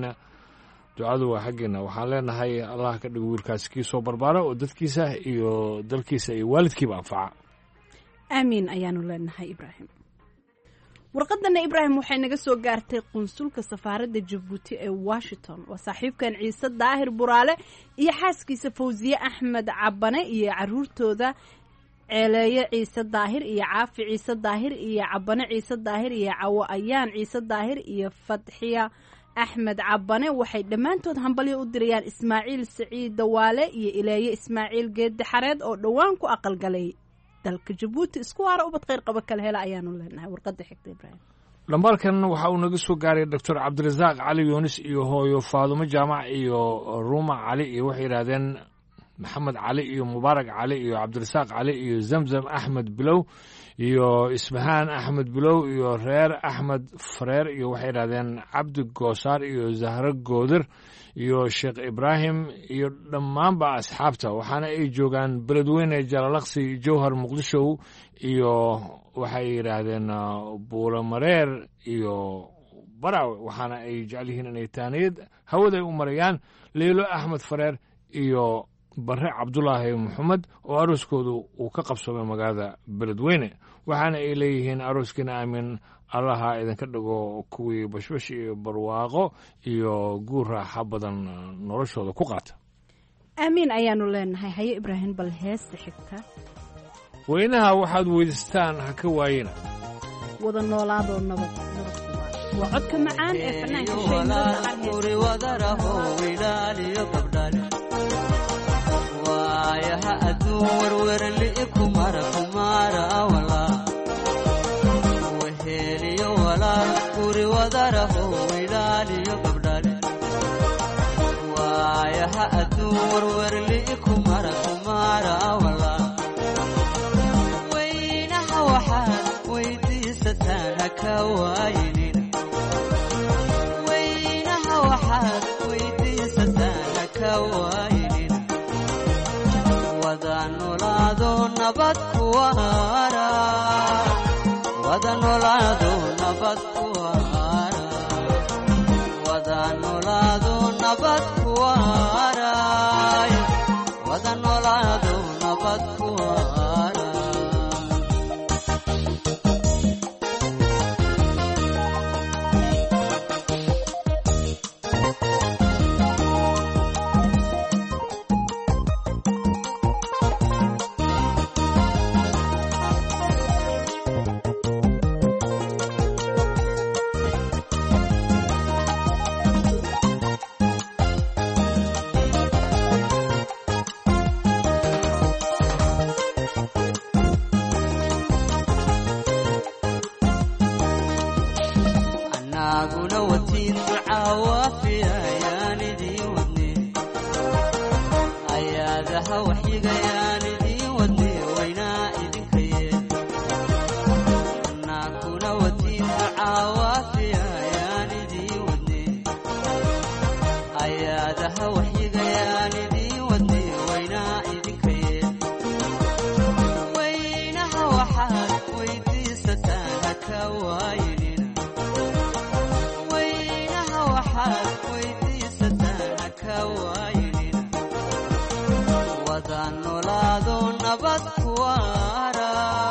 ducadu waa xaggeena waxaan leenahay allah ka dhigo wiilkaas kii soo barbaara oo dadkiisa iyo dalkiisa iyo waalidkiiba anfaca aamiin ayaanu leenahay ibraahim warqadana ibraahim waxay naga soo gaartay qunsulka safaaradda jabuuti ee washington waa saaxiibkan ciise daahir buraale iyo xaaskiisa fawsiye axmed cabane iyo caruurtooda ceeleeye ciise daahir iyo caafi ciise daahir iyo cabane ciise daahir iyo cawo ayaan ciise daahir iyo fadxiya axmed cabane waxay dhammaantood hambalyo u dirayaan ismaaciil saciid dawaale iyo ileeye ismaaciil geedde xareed oo dhowaan ku aqalgalay dalka jabuuti isku waara ubad kheyr qaba kala hela ayaanu leenahay warqada xigta ibraahim dhambaalkan waxa uu naga soo gaaray doctor cabdirasaaq cali yuunis iyo hooyo faadumo jaamac iyo ruuma cali iyo waxay yidhaahdeen maxamed cali iyo mubaarak cali iyo cabdirasaaq cali iyo zamzam axmed bilow iyo ismahaan axmed bilow iyo reer axmed fareer iyo waxay yidhahdeen cabdi goosaar iyo zahro goodir iyo sheekh ibraahim iyo dhammaanba asxaabta waxaana ay joogaan beledweyne jalalaqsi jowhar muqdisho iyo waxay yidhaahdeen buulamareer iyo baraw waxaana ay jecel yihiin inay taaniyad hawaday u marayaan leylo axmed fareer iyo bare cabdulaahi maxamed oo arooskoodu uu ka qabsoomay magaalada beledweyne waxaana ay leeyihiin arooskiina aamin allaha idinka dhigo kuwii bashbash iyo barwaaqo iyo guur raaxa badan noloshooda ku qaata aamiin ayaanu leenahay haye ibraahim bal heesta xigta weynaha waxaad weydiistaan ha ka waayina wada noolaadoo nabad waa codka macaan ee waayaha aduun werwerli kumara kumara walaa weheliyo walaal guri wadaraho wilaaliyo gabdhale waayaha aduun werwerli kumara kumara walaa weynaha waxaad weydiisataan haka waayinin weynaha waxaad weydiisataan haka waayinin wada nolaad noolaado nabad ku waara wada noolaado nabad ku waara wada noolaado nabad ku waara wada noolaado nabad ku waara anaguna watiin ducaa waafiya ayaan idiin wadne ayaadaha waxyigayaan idiin wadne waynaa idinka yeel anaguna watiin ducaa waafiya ayaan idiin wadne ayaadaha waxyigayaan idiin wadne waynaa idinka yeel waynaha waxaad weydiisataan haka waayinina waynaha waxaad weydiisataan haka waayinina wada noolaado nabad ku waara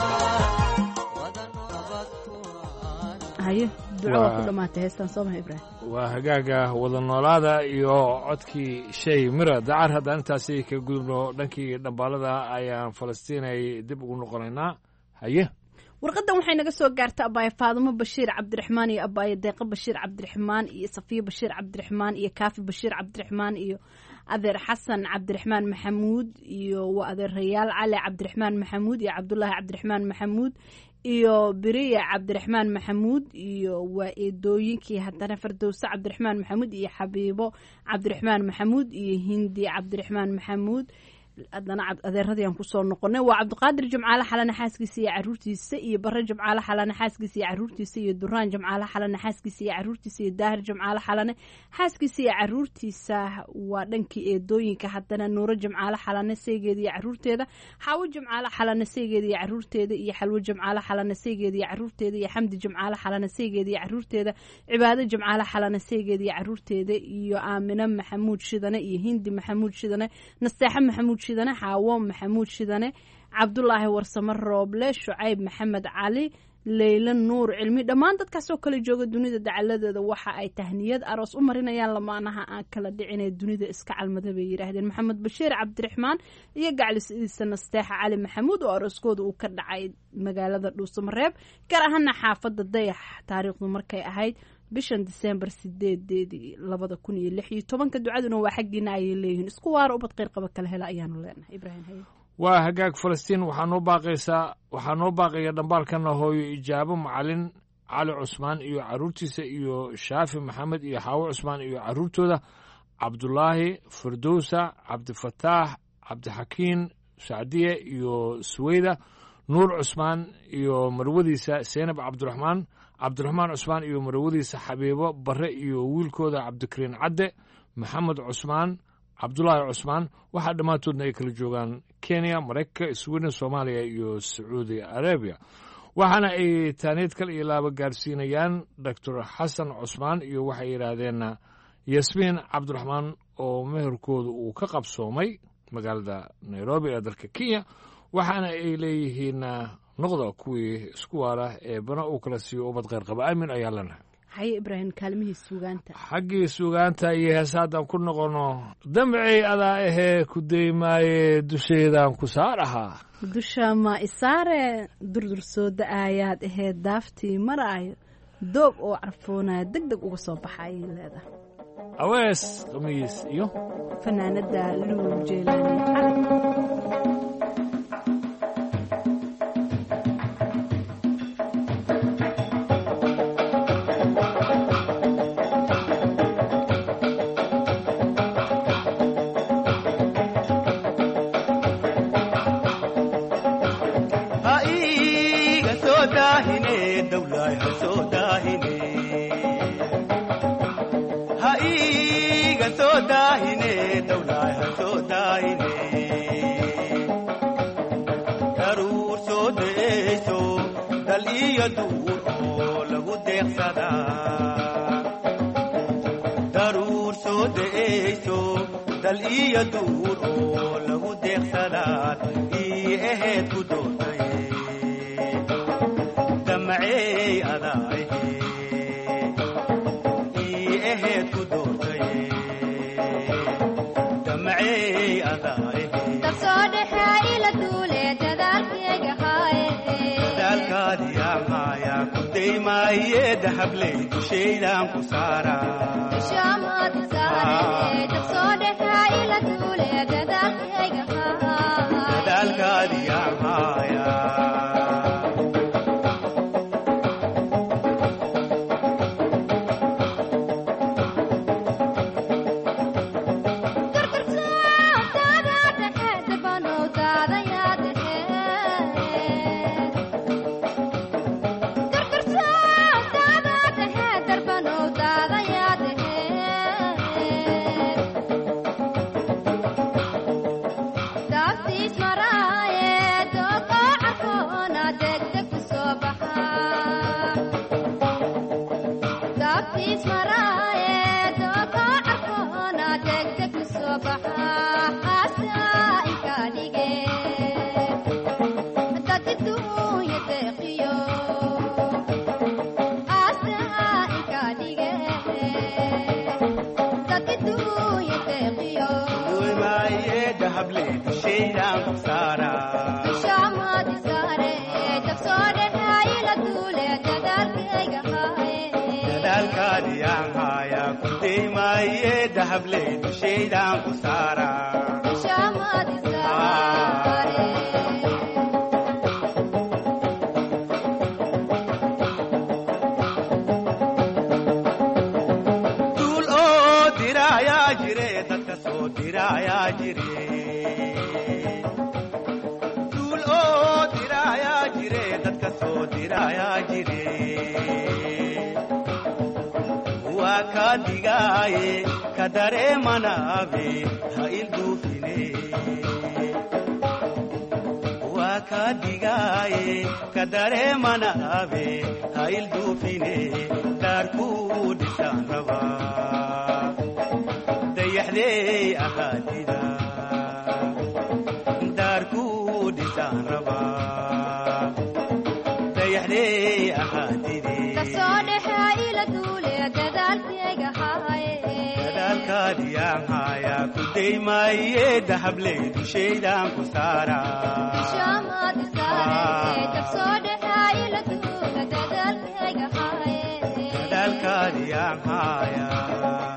haye duco waa ku dhammaatay heestan soo maha ibraahim waa hagaaga wada noolaada iyo codkii shay mira dacar haddaan intaasi ka gudubno dhankii dhambaalada ayaan falastiin ay dib ugu noqonaynaa haye warqadan waxay naga soo gaartay abaaye faadumo bashiir cabdiraxmaan iyo abaaye deeqo bashiir cabdiraxmaan iyo safiyo bashiir cabdiraxmaan iyo kaafi bashiir cabdiraxmaan iyo adeer xasan cabdiraxmaan maxamuud iyo waa adeerayaal cali cabdiraxmaan maxamuud iyo cabdulaahi cabdiraxmaan maxamuud iyo beriya cabdiraxmaan maxamuud iyo waa eedooyinkii haddana fardowse cabdiraxmaan maxamuud iyo xabiibo cabdiraxmaan maxamuud iyo hindi cabdiraxmaan maxamuud haddana adeeradii aan kusoo noqonay waa cabdiqaadir jimcaale xalane xaaskiisa iyo caruurtiisa iyo bare jimcaale xalane xaaskiisa iyo caruurtiisa iyo duraan jimcaale xalane xaaskiisa iyo caruurtiisa iyo daahir jimcaale xalane xaaskiisa iyo caruurtiisa waa dhankii eedooyinka haddana nuuro jimcaale xalane seegeeda iyo caruurteeda xaawo jimcaale xalane seegeeda iyo caruurteeda iyo xalwo jimcaale xalane seegeeda iyo caruurteeda iyo xamdi jimcaale xalane seegeeda iyo caruurteeda cibaado jimcaale xalane seegeeda iyo caruurteeda iyo aamine maxamuud shidane iyo hindi maxamuud shidane nasteexe maxamuud shidane xaawo maxamuud shidane cabdulaahi warsame rooble shucayb maxamed cali leyla nuur cilmi dhammaan dadkaasoo kale jooga dunida dacaladeeda waxa ay tahniyad aroos u marinayaan lamaanaha aan kala dhicinee dunida iska calmada bay yidhaahdeen maxamed bashiir cabdiraxmaan iyo gaclisidiisa nasteexa cali maxamuud oo arooskooda uu ka dhacay magaalada dhuusamareeb gaar ahaana xaafada dayax taariikhdu markay ahayd bishan disembar sideedeedii labada kun iyo lix iyo tobanka ducaduna waa xaggiina ayay leeyihiin isku waara ubad qeyr qaba kala hela ayaanu leenahay ibraahim haye waa hagaag falastiin waxaa noo baaqaysaa waxaa noo baaqaya dhambaalkana hooyo ijaabo macalin cali cusmaan iyo caruurtiisa iyo shaafi maxamed iyo xaawo cusmaan iyo caruurtooda cabdulaahi firdowsa cabdifataax cabdixakiin sacdiye iyo suweyda nuur cusmaan iyo marwadiisa seenab cabdiraxmaan cabdiraxmaan cusmaan iyo marwadiisa xabiibo bare iyo wiilkooda cabdikariin cadde maxamed cusmaan cabdulaahi cusmaan waxaa dhammaantoodna ay kala joogaan kenya maraykanka sweden soomaaliya iyo sacuudi arabiya waxaana ay taaniid kal iyo laaba gaarsiinayaan doctor xasan cusmaan iyo waxay yidhaahdeen yasmiin cabdiraxmaan oo meherkooda uu ka qabsoomay magaalada nairobi ee dalka kenya waxaana ay leeyihiin noqda kuwii isku waara ee bana uu kala siiyo ubad kheyr qaba aamin ayaa lanahay haye ibraahim kaalmihii suugaanta xaggii suugaanta iyo heesa haddaan ku noqono damcey adaa ahee ku daymaaye dusheedaan ku saar ahaa dusha ma isaare durdur soo da-aayaad ahee daaftii maraayo doob oo carfoonaya deg deg uga soo baxa ayay leedahay awees khamiis iyo fanaanada luul jeelaani cali deeqsadaa daruur soo da'ayso dal iyo duur oo lagu deeqsadaad ii ahayd ku doortaye damacey adaahe ii ahayd ku doortaye damacey adaahe dadaalkaadii amaayaa ku daymaaye dahabley dushaydan ku saaradadaalkaadii amaayaa dahabley dushaydan ku saaraduul oo diraayaa jire dadka soo diraayaa jire duul oo diraayaa jire dadka soo diraayaa jire waa ka digaaye ka dareemanaabe ha ilduufine waa ka digaaye ka dareemanaabe ha ilduufine daarkuu dhisaan rabaa dayaxdey ahaadida daarkuu dhisaan rabaa dayaxdey ahaadide dadaalkaadii amaayaa ku daymaaye dahabley dushaydan ku saaraadadaalkaadii amaayaa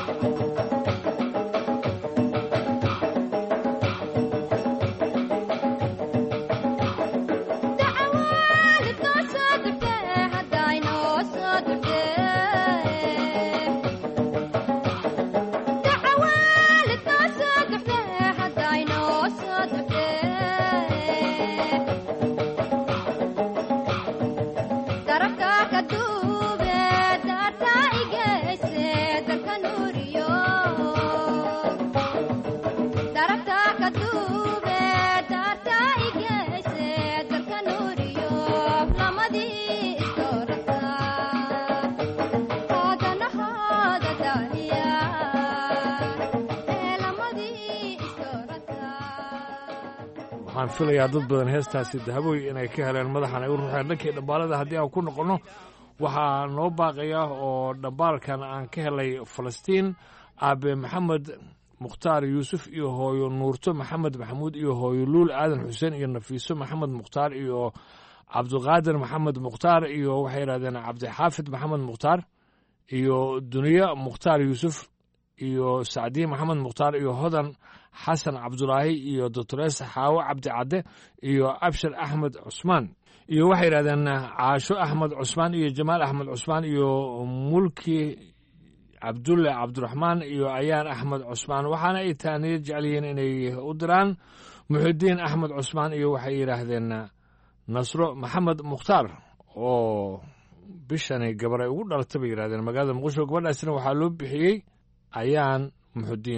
waxaan filayaa dad badan heestaasi dahabooy inay ka heleen madaxan ay u ruxeen dhankii dhambaalada haddii aan ku noqonno waxaa noo baaqaya oo dhambaalkan aan ka helay falastiin aabe maxamed mukhtaar yuusuf iyo hooyo nuurto maxamed maxamuud iyo hooyo luul aadan xuseen iyo nafiiso maxamed mukhtaar iyo cabdiqaadir maxamed mukhtaar iyo waxay yidhahdeen cabdixaafid maxamed mukhtaar iyo duniye mukhtaar yuusuf iyo sacdiye maxamed mukhtaar iyo hodan xasan cabdulaahi iyo doctores xaawo cabdi cadde iyo abshir axmed cusmaan iyo waxay yidhahdeen caasho axmed cusmaan iyo jamaal axmed cusmaan iyo mulki cabdulle cabdiraxmaan iyo ayaan axmed cusmaan waxaana ay taaniya jecel yihiin inay u diraan muxidiin axmed cusmaan iyo waxay yidhaahdeen nasro maxamed mukhtaar oo bishani gabar ay ugu dhalatay bay yidhahdeen magaalada muqdisho gabadhaasina waxaa loo bixiyey ayaan muxudiin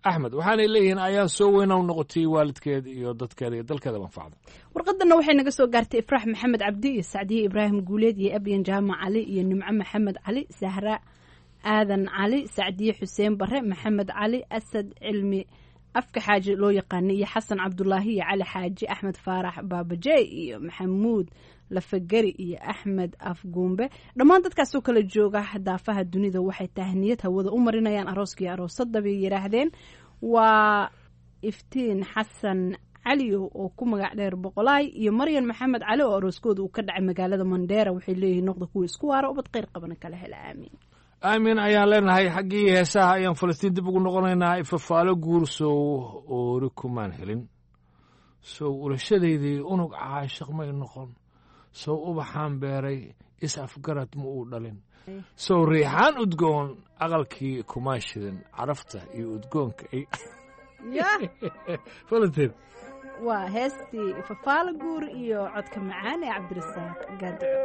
axmed waxaanay leeyihiin ayaan soo weyna u noqotay waalidkeed iyo dadkeeda iyo dalkeeda manfacda warqadana waxay naga soo gaartay ifraax maxamed cabdi iyo sacdiye ibraahim guuleed iyo abyan jaamac cali iyo nimco maxamed cali sahra aadan cali sacdiye xuseen bare maxamed cali asad cilmi afka xaaji loo yaqaanay iyo xasan cabdulaahi iyo cali xaaji axmed faarax baabajey iyo maxamuud lafageri iyo axmed afguumbe dhammaan dadkaasoo kala jooga daafaha dunida waxay tahniyad hawada u marinayaan arooskii aroosadda bay yidhaahdeen waa iftiin xasan caliyo oo ku magac dheer boqolaay iyo maryan maxamed cali oo arooskooda uu ka dhacay magaalada mandheera waxay leeyihiin noqda kuwa isku waara ubad kheyr qabana kala hela aamiin aamin ayaan leenahay xaggii heesaha ayaan falastiin dib ugu noqonaynaa ifafaalo guur sow oori kumaan helin sow ulashadaydii unug caashiq may noqon sow ubaxaan beeray is afgarad ma uu dhalin sow riixaan udgoon aqalkii kumaan shidin carafta iyo udgoonka ay falastiin waa heestii fafaalo guur iyo codka macaan ee cabdirasaaq gaadico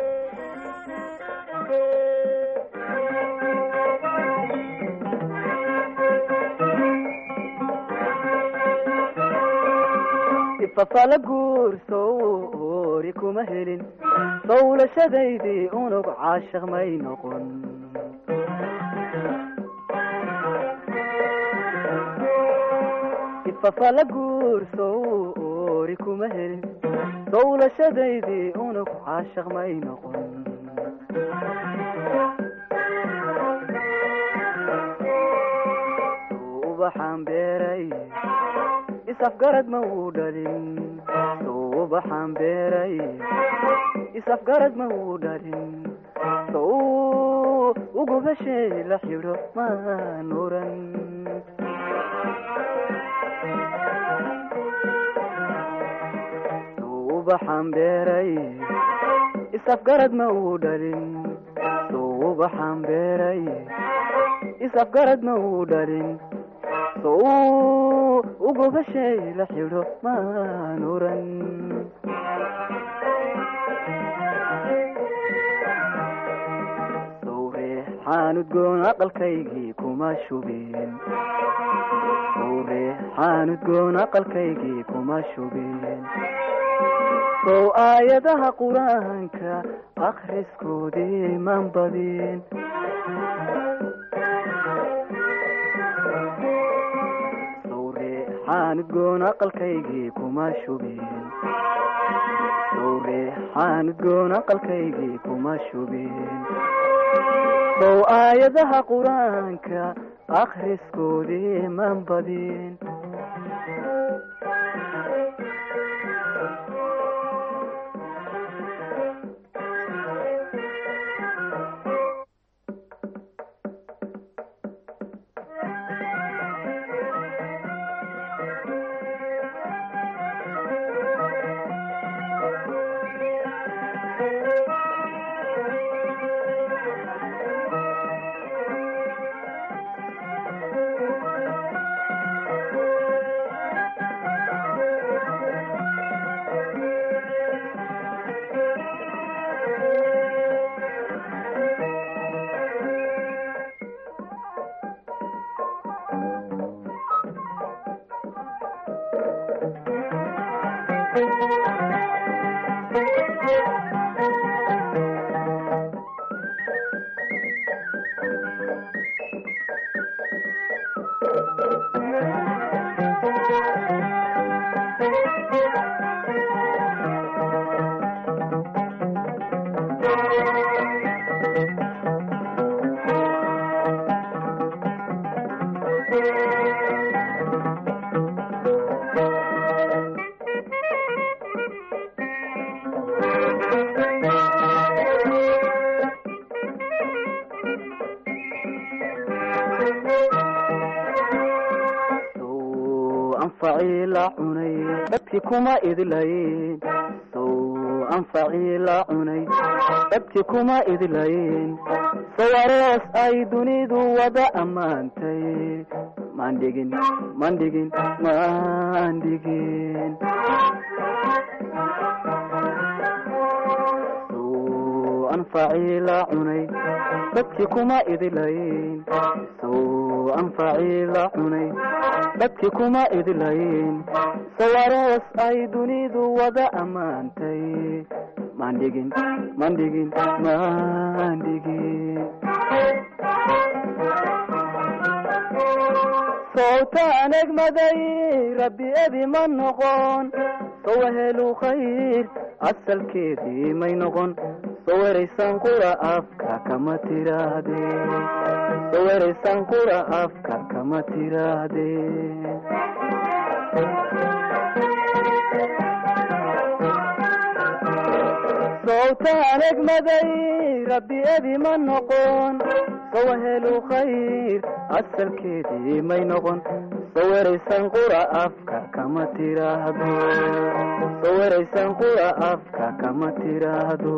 ifafala guursow ori kuma helin sowlashadaydii unug caashiq may noqon ifafala guursow ori kuma helin sowlashadaydii unug caashiq may noqon ubaxaan beeray isafgarad ma uu dhalin suubaxaan beeray isafgarad ma uu dhalin sow ugubashay la xidho maan oran suubaxaan beeray isafgarad ma uu dhalin suubaxaan beeray isafgarad ma uu dhalin sow ugubashay la xidho maan oran sow reexaan udgoon aqalkaygii kuma shubeen sow reexaan udgoon aqalkaygii kuma shubeen sow aayadaha qur-aanka akhriskoodii man badin udgoon aqalkaygii kuma shubeen sow reexaan udgoon aqalkaygii kuma shubeen sow aayadaha qur-aanka akhriskoodii man badin dadki kuma idlayn sow anfacii la cunay dadki kuma idlayn sow aroos ay dunidu wada ammaantay mandhigin mandhigin mandhigin sow anfacii la cunay dadki kuma idlayn sow anfacii la cunay dadkii kuma idlayn sawaroos ay dunidu wada ammaantay mandhigin mandhigin mandhigin sowtaan egmaday rabbi ebi ma noqon sowahelu khayr asalkeedii may noqon soweraysan qura afka kama tiraahde soweraysan qura afka kama tiraahde sowtaan egmaday rabbi ebi ma noqon sowahelu khayr asalkeedii may noqon soweraysan qura afka kama tiraahdo soweraysan qura afka kama tiraahdo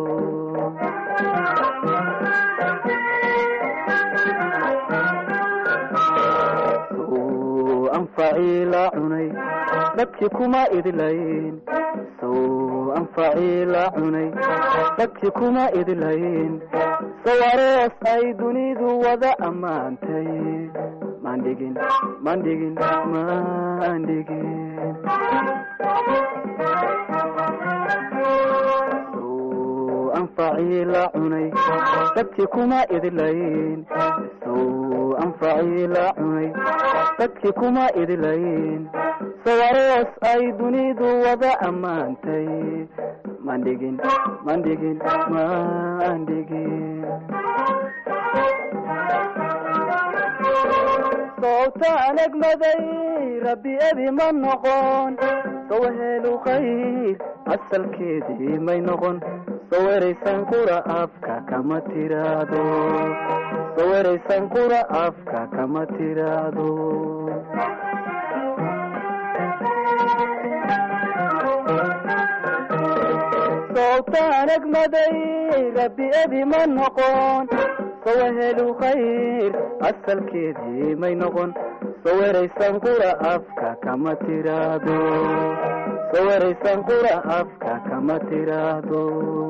sow anfacii la cunay dadkii kuma idlayn sow anfacii la cunay dadkii kuma idlayn sawarees ay dunidu wada ammaantay mandhigin mandhigin mandhigin sow anfacii la cunay dadkii kuma idlayn sow anfacii la cunay dadkii kuma idlayn sawarees ay dunidu wada ammaantay mandhigin mandhigin mandhigin sowtaan egmaday rabbi ebi ma noqon sowahelu khayr asalkeedii may noqon soweraysan qura afka kama tiraahdo soweraysan qura afka kama tiraahdo sowtaan egmaday rabbi ebi ma noqon sowahelu khayr asalkeedii may noqon soweraysan qura afka kama tiraahdo soweraysan qura afka kama tiraahdo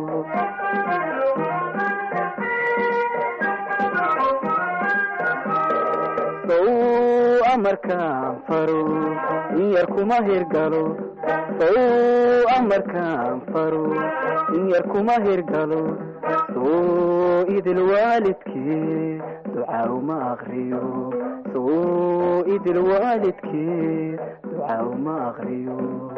sow amarkaan faro in yar kuma hirgalo sow amarkaan faro in yar kuma hirgalo sow idil waalidkee ducaa uma akriyo sow idil waalidkee ducaa uma akriyo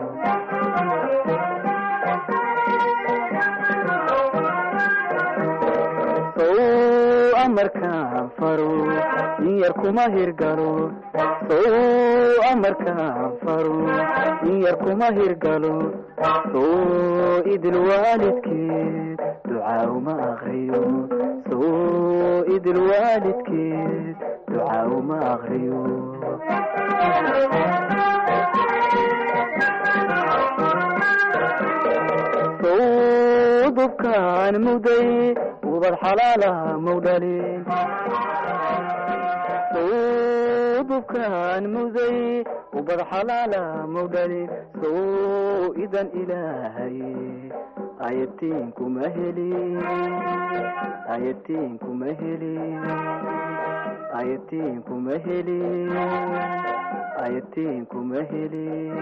sow amarkaan faro in yar kuma hirgalo sow amarkaan faro in yar kuma hirgalo sow idil waalidkeed ducaa uma akriyo sow idil waalidkeed ducaa uma akriyo sow dubkaan muday ubad xalaalaha mawdhalin sow dubkaan muday ubad xalaalaha mawdhalin sow idan ilaahay ayatiin kuma helin ayatiin kuma helin ayatiin kuma helin ayatiin kuma helin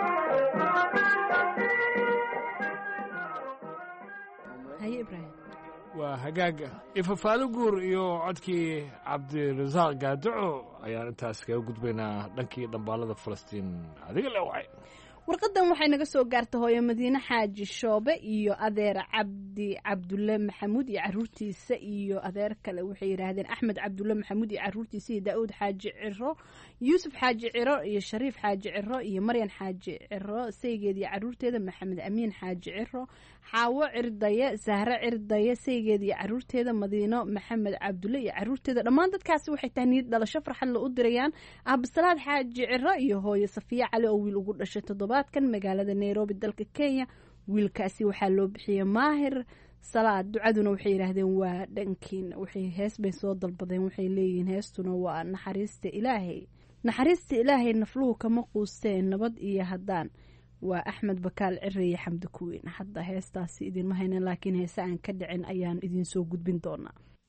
haye ibraahim waa hagaaga ifafaalo guur iyo codkii cabdirasaaq gaadaco ayaan intaas kaga gudbaynaa dhankii dhambaalada falastiin adiga le wacay warqadan waxay naga soo gaartay hooyo madiine xaaji shoobe iyo adeer cabdi cabdulle maxamuud iyo caruurtiisa iyo adeer kale waxay yidhaahdeen axmed cabdulle maxamuud iyo caruurtiisa iyo daa'uud xaaji ciro yuusuf xaaji ciro iyo shariif xaaji ciro iyo maryan xaaji ciro saygeed iyo caruurteeda maxamed amiin xaaji ciro xaawo cirdaye sahre cirdaye saygeed iyo caruurteeda madiino maxamed cabdulle iyo caruurteeda dhammaan dadkaasi waxay tahniyad dhalasho farxad la u dirayaan absalaad xaaji ciro iyo hooyo safiya cali oo wiil ugu dhashay toddobaadkan magaalada nairobi dalka kenya wiilkaasi waxaa loo bixiyey maahir salaad ducaduna waxay yidhaahdeen waa dhankiina waxay hees bay soo dalbadeen waxay leeyihiin heestuna waa naxariista ilaahay naxariista ilaahay nafluhu kama quusteen nabad iyo haddaan waa axmed bakaal cire iyo xamdi kuweyn hadda heestaasi idinma haynan laakiin heese aan ka dhicin ayaan idinsoo gudbin doonaa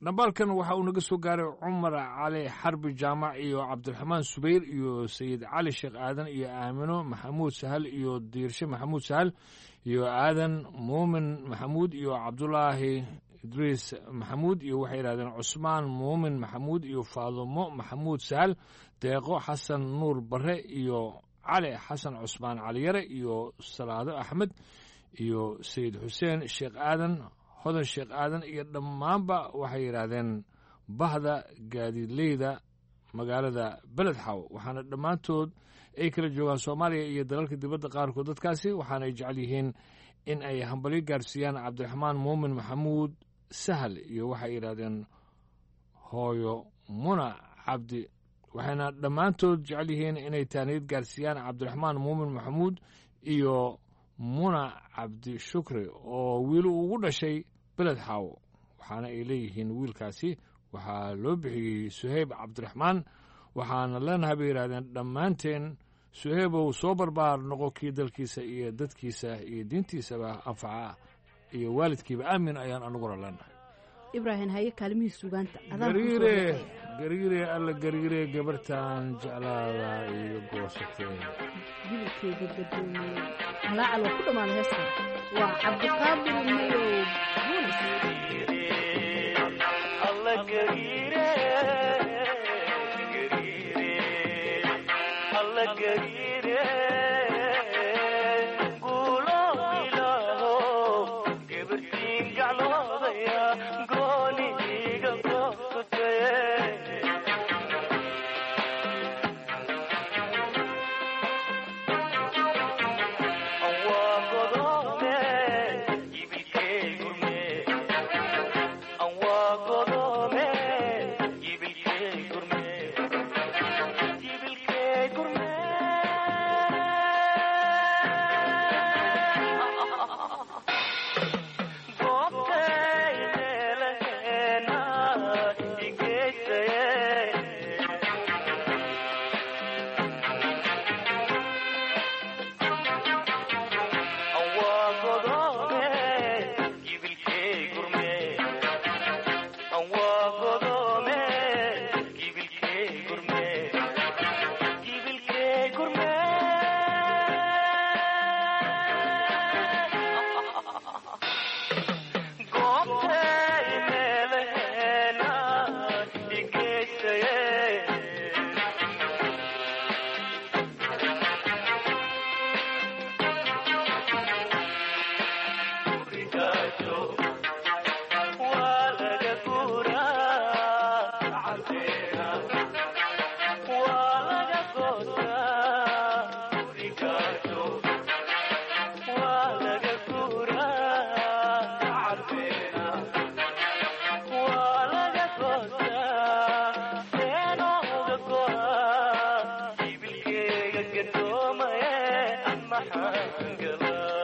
dhambaalkan waxa uu naga soo gaaray cumar cali xarbi jaamac iyo cabdiraxmaan subayr iyo sayid cali sheekh aadan iyo aamino maxamuud sahal iyo diirshe maxamuud sahal iyo aadan muumin maxamuud iyo cabdulaahi idriis maxamuud iyo waxay yidhahdeen cusmaan muumin maxamuud iyo faadumo maxamuud sahal deeqo xasan nuur bare iyo cali xasan cusmaan caliyare iyo salaado axmed iyo sayid xuseen sheekh aadan hodan sheekh aadan iyo dhammaanba waxay yidhaahdeen bahda gaadiidleyda magaalada beledxaw waxaana dhammaantood ay kala joogaan soomaaliya iyo dalalka dibadda qaarkood dadkaasi waxaana ay jecel yihiin in ay hambalyo gaarsiiyaan cabdiraxmaan muumin maxamuud sahal iyo waxay yidhahdeen hooyo muna cabdi waxayna dhammaantood jecel yihiin inay taaniyad gaarsiiyaan cabdiraxmaan muumin maxamuud iyo muna cabdi shukri oo wiil ugu dhashay beled xaawo waxaana ay leeyihiin wiilkaasi waxaa loo bixiyey suheyb cabdiraxmaan waxaana leenahay bay yidhahdeen dhammaanteen suheybow soo barbaar noqo kii dalkiisa iyo dadkiisa iyo diintiisaba anfaca iyo waalidkiiba aamin ayaan anaguna leenahay ibraahim haye kaalimihii sugaanta gariire gariire alla gariire gabartan jeclaada iyo goosatee jibilkeeda gadoomiye halaacal waa ku dhammaaday heestan waa cabdiqaadir mayow buulis alla gariire alla gariire guulo ilaaho gabartiin gacloodaya gooni iga goosatee waa godone ibilkee gurme waa godone ibilkee gurme ibilkee gurme goobtay meelaheena igeysaye waa godone ibilkee gurme waa godone ibilkee gurme ibilkee gurme goobtay meelaheena igeysaye waa laga guuraa cadeena waa laga goosaa gurigaajo waa laga guuraa cadeena waa laga goosaa seenooga go'a ibilkeega gadoomaye maxaan galaa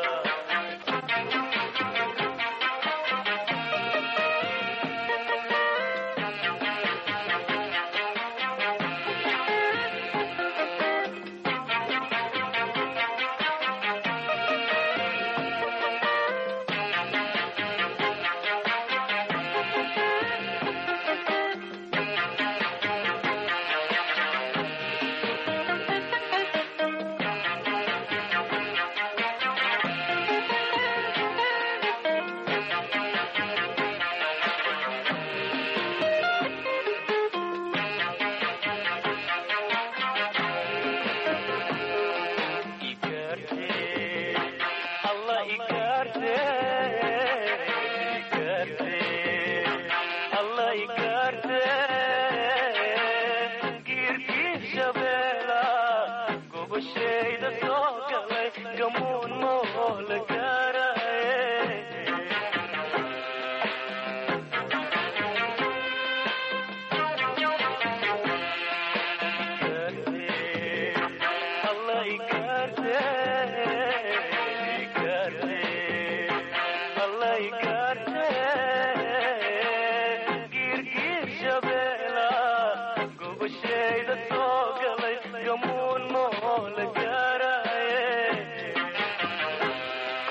Allah igarte igarte Allah igarte girgir shabeela gobashayda soo galay gamuun moola gaaraye Allah igarte igarte Allah igarte girgir shabeela gobashayda soo galay gamuun moola gaaraye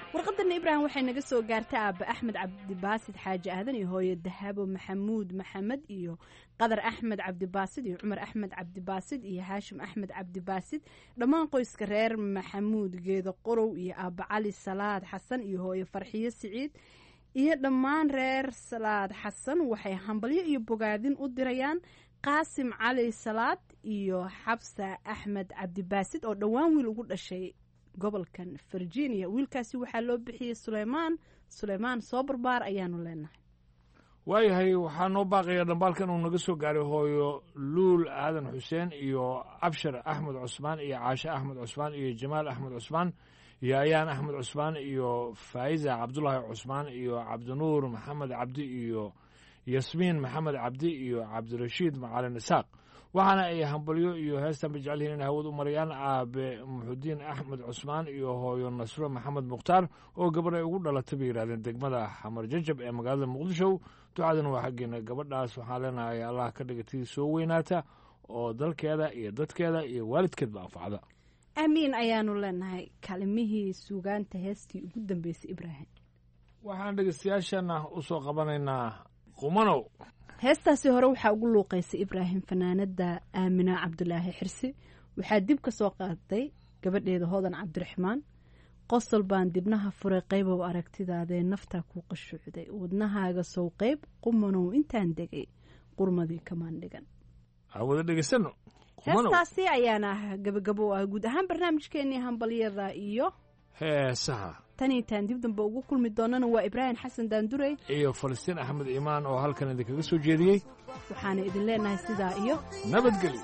warqadana ibraahim waxay naga soo gaartay aaba axmed cabdibaasid xaaji aadan iyo hooyo dahabo maxamuud maxamed iyo qadar axmed cabdibaasid iyo cumar axmed cabdibaasid iyo haashim axmed cabdibaasid dhammaan qoyska reer maxamuud geedo qorow iyo aaba cali salaad xasan iyo hooyo farxiyo siciid iyo dhammaan reer salaad xasan waxay hambalyo iyo bogaadin u dirayaan qaasim cali salaad iyo xabsa axmed cabdibaasid oo dhowaan wiil ugu dhashay gobolkan virginia wiilkaasi waxaa loo bixiyey suleymaan suleymaan soo barbaar ayaanu leenahay waayahay waxaa noo baaqaya dhambaalkan uu naga soo gaaray hooyo luul aadan xuseen iyo abshar axmed cusmaan iyo caashe axmed cusmaan iyo jamaal axmed cusmaan iyo ayaan axmed cusmaan iyo faa'iza cabdulaahi cusmaan iyo cabdinuur maxamed cabdi iyo yasmiin maxamed cabdi iyo cabdirashiid macalin isaaq waxaana ay hambalyo iyo heestan ba jecel yihiin inay hawad u marayaan aabe muxudiin axmed cusmaan iyo hooyo nasro maxamed mukhtaar oo gabarh ay ugu dhalatay bay yidhahdeen degmada xamar jajab ee magaalada muqdisho ducadana waa xaggeena gabadhaas waxaan leenahay allah ka dhigatay soo weynaata oo dalkeeda iyo dadkeeda iyo waalidkeedba anfacda aamiin ayaanu leenahay kalimihii suugaanta heestii ugu dambeysay ibraahim waxaan dhegeystayaashana u soo qabanaynaa qumanow heestaasi hore waxaa ugu luuqaysay ibraahim fanaanada aamina cabdulaahi xirsi waxaa dib ka soo qaaday gabadheeda hodan cabdiraxmaan qosol baan dibnaha furay qaybow aragtidaadee naftaa ku qashuucday wadnahaaga sow qayb qumanow intaan degay qurmadii kamaan dhigan wada dhegeysano heestaasi ayaana ah gabagabo ah guud ahaan barnaamijkeenii hambalyada iyo heesaha tan intaan dib dambe ugu kulmi doonana waa ibraahim xasan daandurey iyo falastiin axmed iimaan oo halkan idinkaga soo jeediyey waxaana idin leenahay sidaa iyo nabadgelyo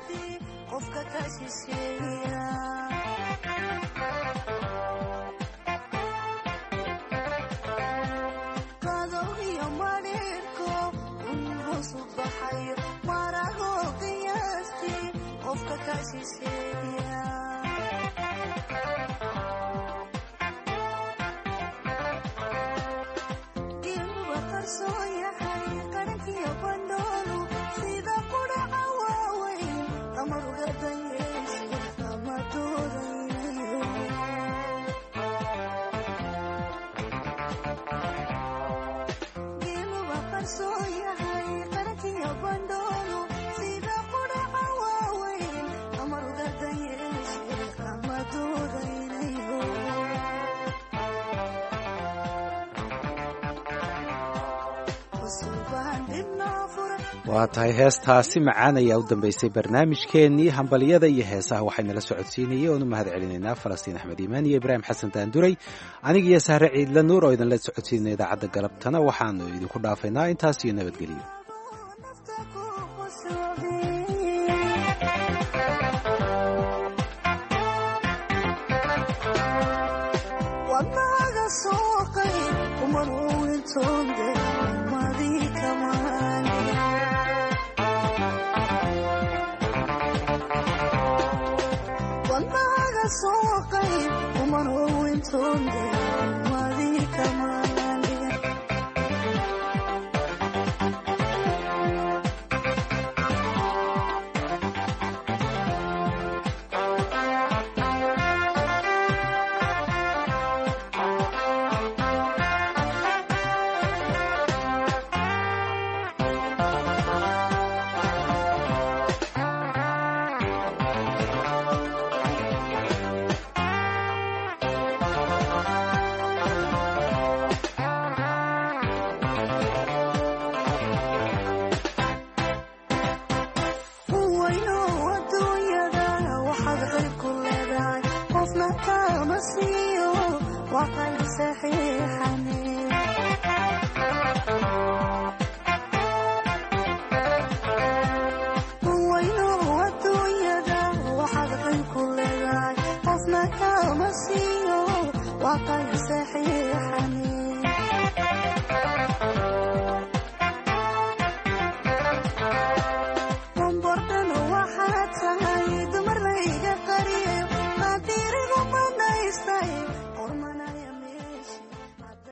waa tahay heestaasi macaan ayaa u dambeysay barnaamijkeennii hambalyada iyo heesaha waxaynala socodsiinayay oonu mahad celinaynaa falastiin axmed iimaan iyo ibraahim xasan daanduray aniga iyo sahre ciidla nuur oo idinla socodsiinay idaacadda galabtana waxaanu idinku dhaafaynaa intaas iyo nabadgelyo soqay umanow intoonde